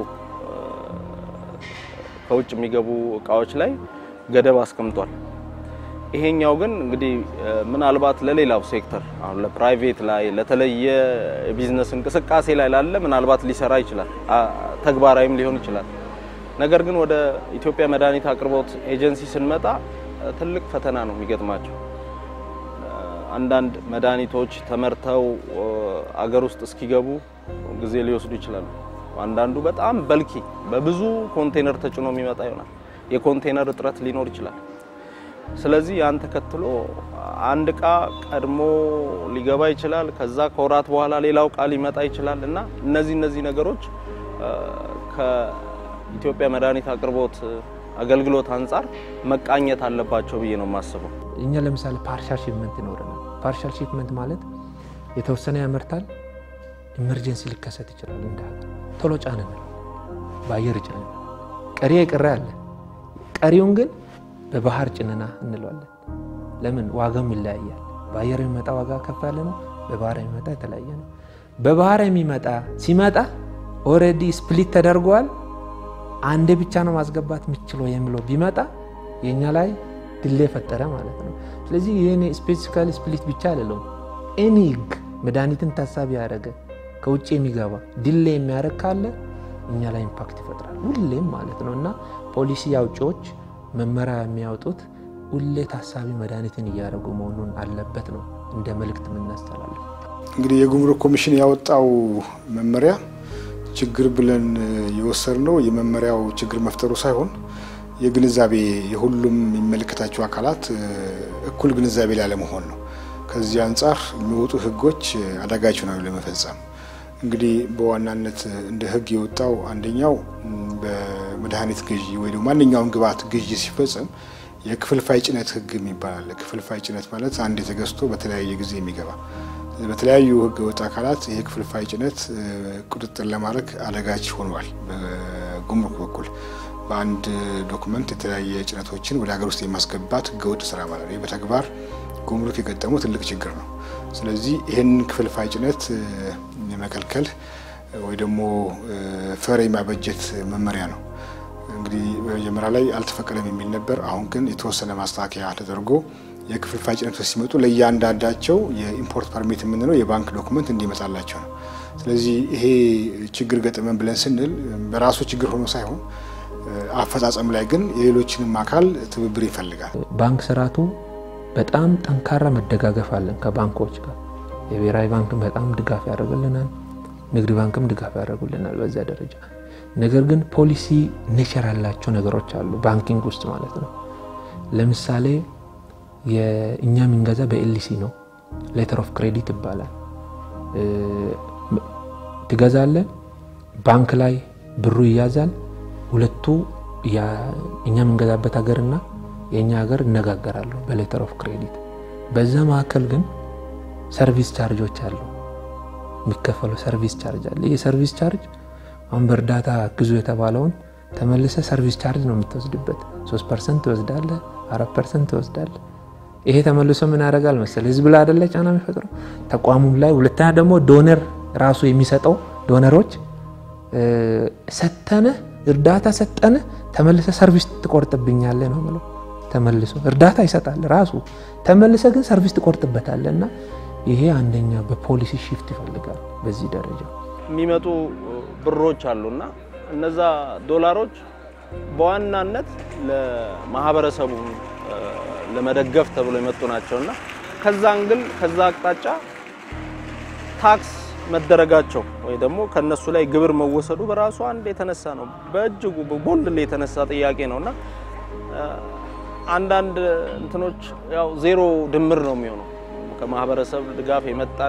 ከውጭ የሚገቡ እቃዎች ላይ ገደብ አስቀምጧል። ይሄኛው ግን እንግዲህ ምናልባት ለሌላው ሴክተር አሁን ለፕራይቬት ላይ ለተለየ ቢዝነስ እንቅስቃሴ ላይ ላለ ምናልባት ሊሰራ ይችላል፣ ተግባራዊም ሊሆን ይችላል። ነገር ግን ወደ ኢትዮጵያ መድኃኒት አቅርቦት ኤጀንሲ ስንመጣ ትልቅ ፈተና ነው የሚገጥማቸው። አንዳንድ መድኃኒቶች ተመርተው አገር ውስጥ እስኪገቡ ጊዜ ሊወስዱ ይችላሉ። አንዳንዱ በጣም በልኪ በብዙ ኮንቴነር ተጭኖ የሚመጣ ይሆናል። የኮንቴነር እጥረት ሊኖር ይችላል። ስለዚህ ያን ተከትሎ አንድ እቃ ቀድሞ ሊገባ ይችላል። ከዛ ከወራት በኋላ ሌላው እቃ ሊመጣ ይችላል እና እነዚህ እነዚህ ነገሮች ከኢትዮጵያ መድኃኒት አቅርቦት አገልግሎት አንጻር መቃኘት አለባቸው ብዬ ነው የማስበው። እኛ ለምሳሌ ፓርሻል ሺፕመንት ይኖረናል። ፓርሻል ሺፕመንት ማለት የተወሰነ ያመርታል፣ ኢመርጀንሲ ሊከሰት ይችላል። እንደ ሀገር ቶሎ ጫን እንላለን፣ በአየር ጭነን ቀሪ የቀረ አለ። ቀሪውን ግን በባህር ጭንና እንለዋለን። ለምን ዋጋም ይለያያል። በአየር የሚመጣ ዋጋ ከፍ ያለ ነው፣ በባህር የሚመጣ የተለያየ ነው። በባህር የሚመጣ ሲመጣ ኦልሬዲ ስፕሊት ተደርጓል። አንዴ ብቻ ነው ማስገባት የምችለው የሚለው ቢመጣ የእኛ ላይ ድሌ ፈጠረ ማለት ነው። ስለዚህ ይህን ስፔሲፊካሊ ስፕሊት ብቻ አልለውም። ኤኒ ህግ መድኃኒትን ታሳቢ ያደረገ ከውጭ የሚገባ ድሌ የሚያደርግ ካለ እኛ ላይ ኢምፓክት ይፈጥራል ሁሌም ማለት ነው እና ፖሊሲ አውጪዎች መመሪያ የሚያወጡት ሁሌ ታሳቢ መድኃኒትን እያደረጉ መሆኑን አለበት ነው እንደ መልእክት የምናስተላልፍ። እንግዲህ የጉምሩክ ኮሚሽን ያወጣው መመሪያ ችግር ብለን የወሰድነው የመመሪያው ችግር መፍጠሩ ሳይሆን የግንዛቤ የሁሉም የሚመለከታቸው አካላት እኩል ግንዛቤ ላይ አለመሆን ነው። ከዚህ አንጻር የሚወጡ ህጎች አዳጋች ነው ለመፈጸም። እንግዲህ በዋናነት እንደ ህግ የወጣው አንደኛው በመድኃኒት ግዢ ወይ ደግሞ ማንኛውም ግብዓት ግዢ ሲፈጸም የክፍልፋይ ጭነት ህግ የሚባል አለ። ክፍልፋይ ጭነት ማለት አንድ የተገዝቶ በተለያየ ጊዜ የሚገባ በተለያዩ ህገ ወጥ አካላት ይሄ ክፍልፋይ ጭነት ቁጥጥር ለማድረግ አዳጋች ሆኗል። በጉምሩክ በኩል በአንድ ዶክመንት የተለያየ ጭነቶችን ወደ ሀገር ውስጥ የማስገባት ህገወጥ ስራ ማለት ነው። በተግባር ጉምሩክ የገጠመው ትልቅ ችግር ነው። ስለዚህ ይህን ክፍልፋይ ጭነት የመከልከል ወይ ደግሞ ፈር የማበጀት መመሪያ ነው። እንግዲህ በመጀመሪያ ላይ አልተፈቀደም የሚል ነበር። አሁን ግን የተወሰነ ማስተካከያ ተደርጎ የክፍልፋይ ጭነቶች ሲመጡ ለእያንዳንዳቸው የኢምፖርት ፐርሚት የምንለው የባንክ ዶክመንት እንዲመጣላቸው ነው። ስለዚህ ይሄ ችግር ገጠመን ብለን ስንል በራሱ ችግር ሆኖ ሳይሆን አፈጻጸም ላይ ግን የሌሎችንም አካል ትብብር ይፈልጋል። ባንክ ስርዓቱ በጣም ጠንካራ መደጋገፍ አለን ከባንኮች ጋር። የብሔራዊ ባንክም በጣም ድጋፍ ያደርግልናል፣ ንግድ ባንክም ድጋፍ ያደርጉልናል በዚያ ደረጃ። ነገር ግን ፖሊሲ ኔቸር ያላቸው ነገሮች አሉ ባንኪንግ ውስጥ ማለት ነው። ለምሳሌ እኛ የምንገዛ በኤልሲ ነው። ሌተር ኦፍ ክሬዲት ይባላል። ትገዛለ፣ ባንክ ላይ ብሩ ይያዛል። ሁለቱ እኛ የምንገዛበት ሀገርና የእኛ ሀገር እነጋገራሉ በሌተር ኦፍ ክሬዲት። በዛ መካከል ግን ሰርቪስ ቻርጆች አሉ፣ የሚከፈለው ሰርቪስ ቻርጅ አለ። ይህ ሰርቪስ ቻርጅ አሁን በእርዳታ ግዙ የተባለውን ተመልሰ ሰርቪስ ቻርጅ ነው የምትወስድበት። ሶስት ፐርሰንት ትወስዳለ፣ አራት ፐርሰንት ትወስዳለ። ይሄ ተመልሶ ምን ያደርጋል መሰለ ህዝብ ላይ አይደለ ጫና የሚፈጥረው ተቋሙም ላይ። ሁለተኛ ደግሞ ዶነር ራሱ የሚሰጠው ዶነሮች ሰተነ እርዳታ ሰጠነ ተመልሰ ሰርቪስ ትቆርጥብኛለ ነው ብለው ተመልሶ እርዳታ ይሰጣል ራሱ ተመልሰ ግን ሰርቪስ ትቆርጥበታለ እና ይሄ አንደኛ በፖሊሲ ሽፍት ይፈልጋል። በዚህ ደረጃ የሚመጡ ብሮች አሉና እነዛ ዶላሮች በዋናነት ለማህበረሰቡ ለመደገፍ ተብሎ የመጡ ናቸውና ከዛ አንግል ከዛ አቅጣጫ ታክስ መደረጋቸው ወይ ደግሞ ከነሱ ላይ ግብር መወሰዱ በራሱ አንድ የተነሳ ነው፣ በእጅጉ ቦልድ የተነሳ ጥያቄ ነውና አንዳንድ እንትኖች ያው ዜሮ ድምር ነው የሚሆነው ከማህበረሰብ ድጋፍ የመጣን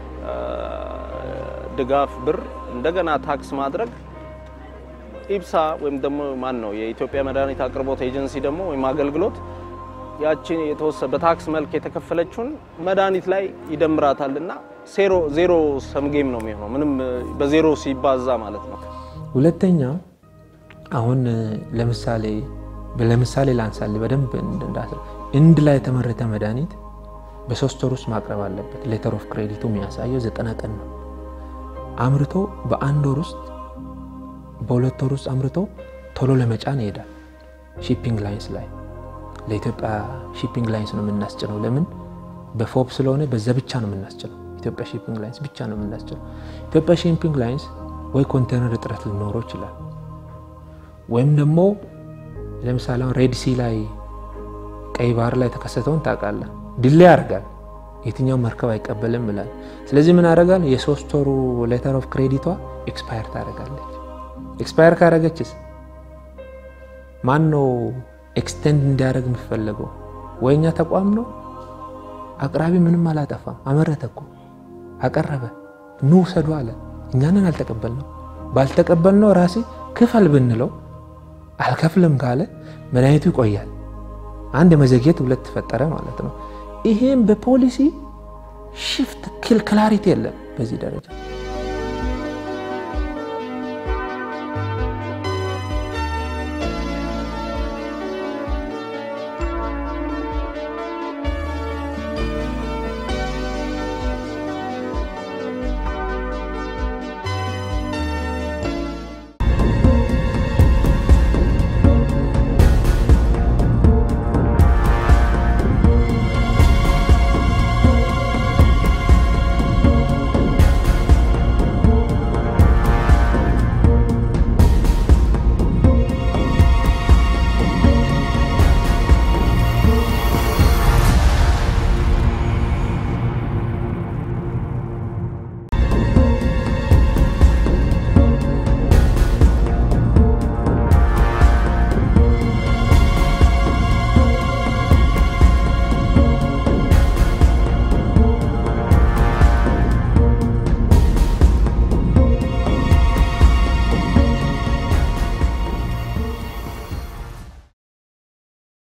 ድጋፍ ብር እንደገና ታክስ ማድረግ ኢብሳ ወይም ደግሞ ማን ነው የኢትዮጵያ መድኃኒት አቅርቦት ኤጀንሲ ደግሞ ወይም አገልግሎት ያችን የተወሰነ በታክስ መልክ የተከፈለችውን መድኃኒት ላይ ይደምራታልና ዜሮ ሰምጌም ነው የሚሆነው ምንም በዜሮ ሲባዛ ማለት ነው። ሁለተኛ አሁን ለምሳሌ ለምሳሌ ላንሳል በደንብ እንድ ላይ የተመረተ መድኃኒት በሶስት ወር ውስጥ ማቅረብ አለበት። ሌተር ኦፍ ክሬዲቱ የሚያሳየው ዘጠና ቀን ነው። አምርቶ በአንድ ወር ውስጥ በሁለት ወር ውስጥ አምርቶ ቶሎ ለመጫን ይሄዳል። ሺፒንግ ላይንስ ላይ ለኢትዮጵያ ሺፒንግ ላይንስ ነው የምናስጭነው። ለምን በፎብ ስለሆነ በዛ ብቻ ነው የምናስጭነው። ኢትዮጵያ ሺፒንግ ላይንስ ብቻ ነው የምናስጭነው። ኢትዮጵያ ሺፒንግ ላይንስ ወይ ኮንቴነር እጥረት ሊኖረው ይችላል፣ ወይም ደግሞ ለምሳሌ አሁን ሬድ ሲ ላይ ቀይ ባህር ላይ የተከሰተውን ታውቃለህ። ድሌ ያደርጋል። የትኛው መርከብ አይቀበልም ይላል። ስለዚህ ምን ያደርጋል? የሶስት ወሩ ሌተር ኦፍ ክሬዲቷ ኤክስፓየር ታደርጋለች። ኤክስፓየር ካደረገችስ ማን ነው ኤክስቴንድ እንዲያደርግ የሚፈለገው? ወይኛ ተቋም ነው። አቅራቢ ምንም አላጠፋም። አመረተ እኮ አቀረበ፣ ኑ ውሰዱ አለ። እኛንን አልተቀበልነው። ባልተቀበልነው ራሴ ክፈል ብንለው አልከፍልም ካለ መድኃኒቱ ይቆያል። አንድ የመዘግየት ሁለት ተፈጠረ ማለት ነው። ይሄም በፖሊሲ ሽፍት ክላሪቲ የለም በዚህ ደረጃ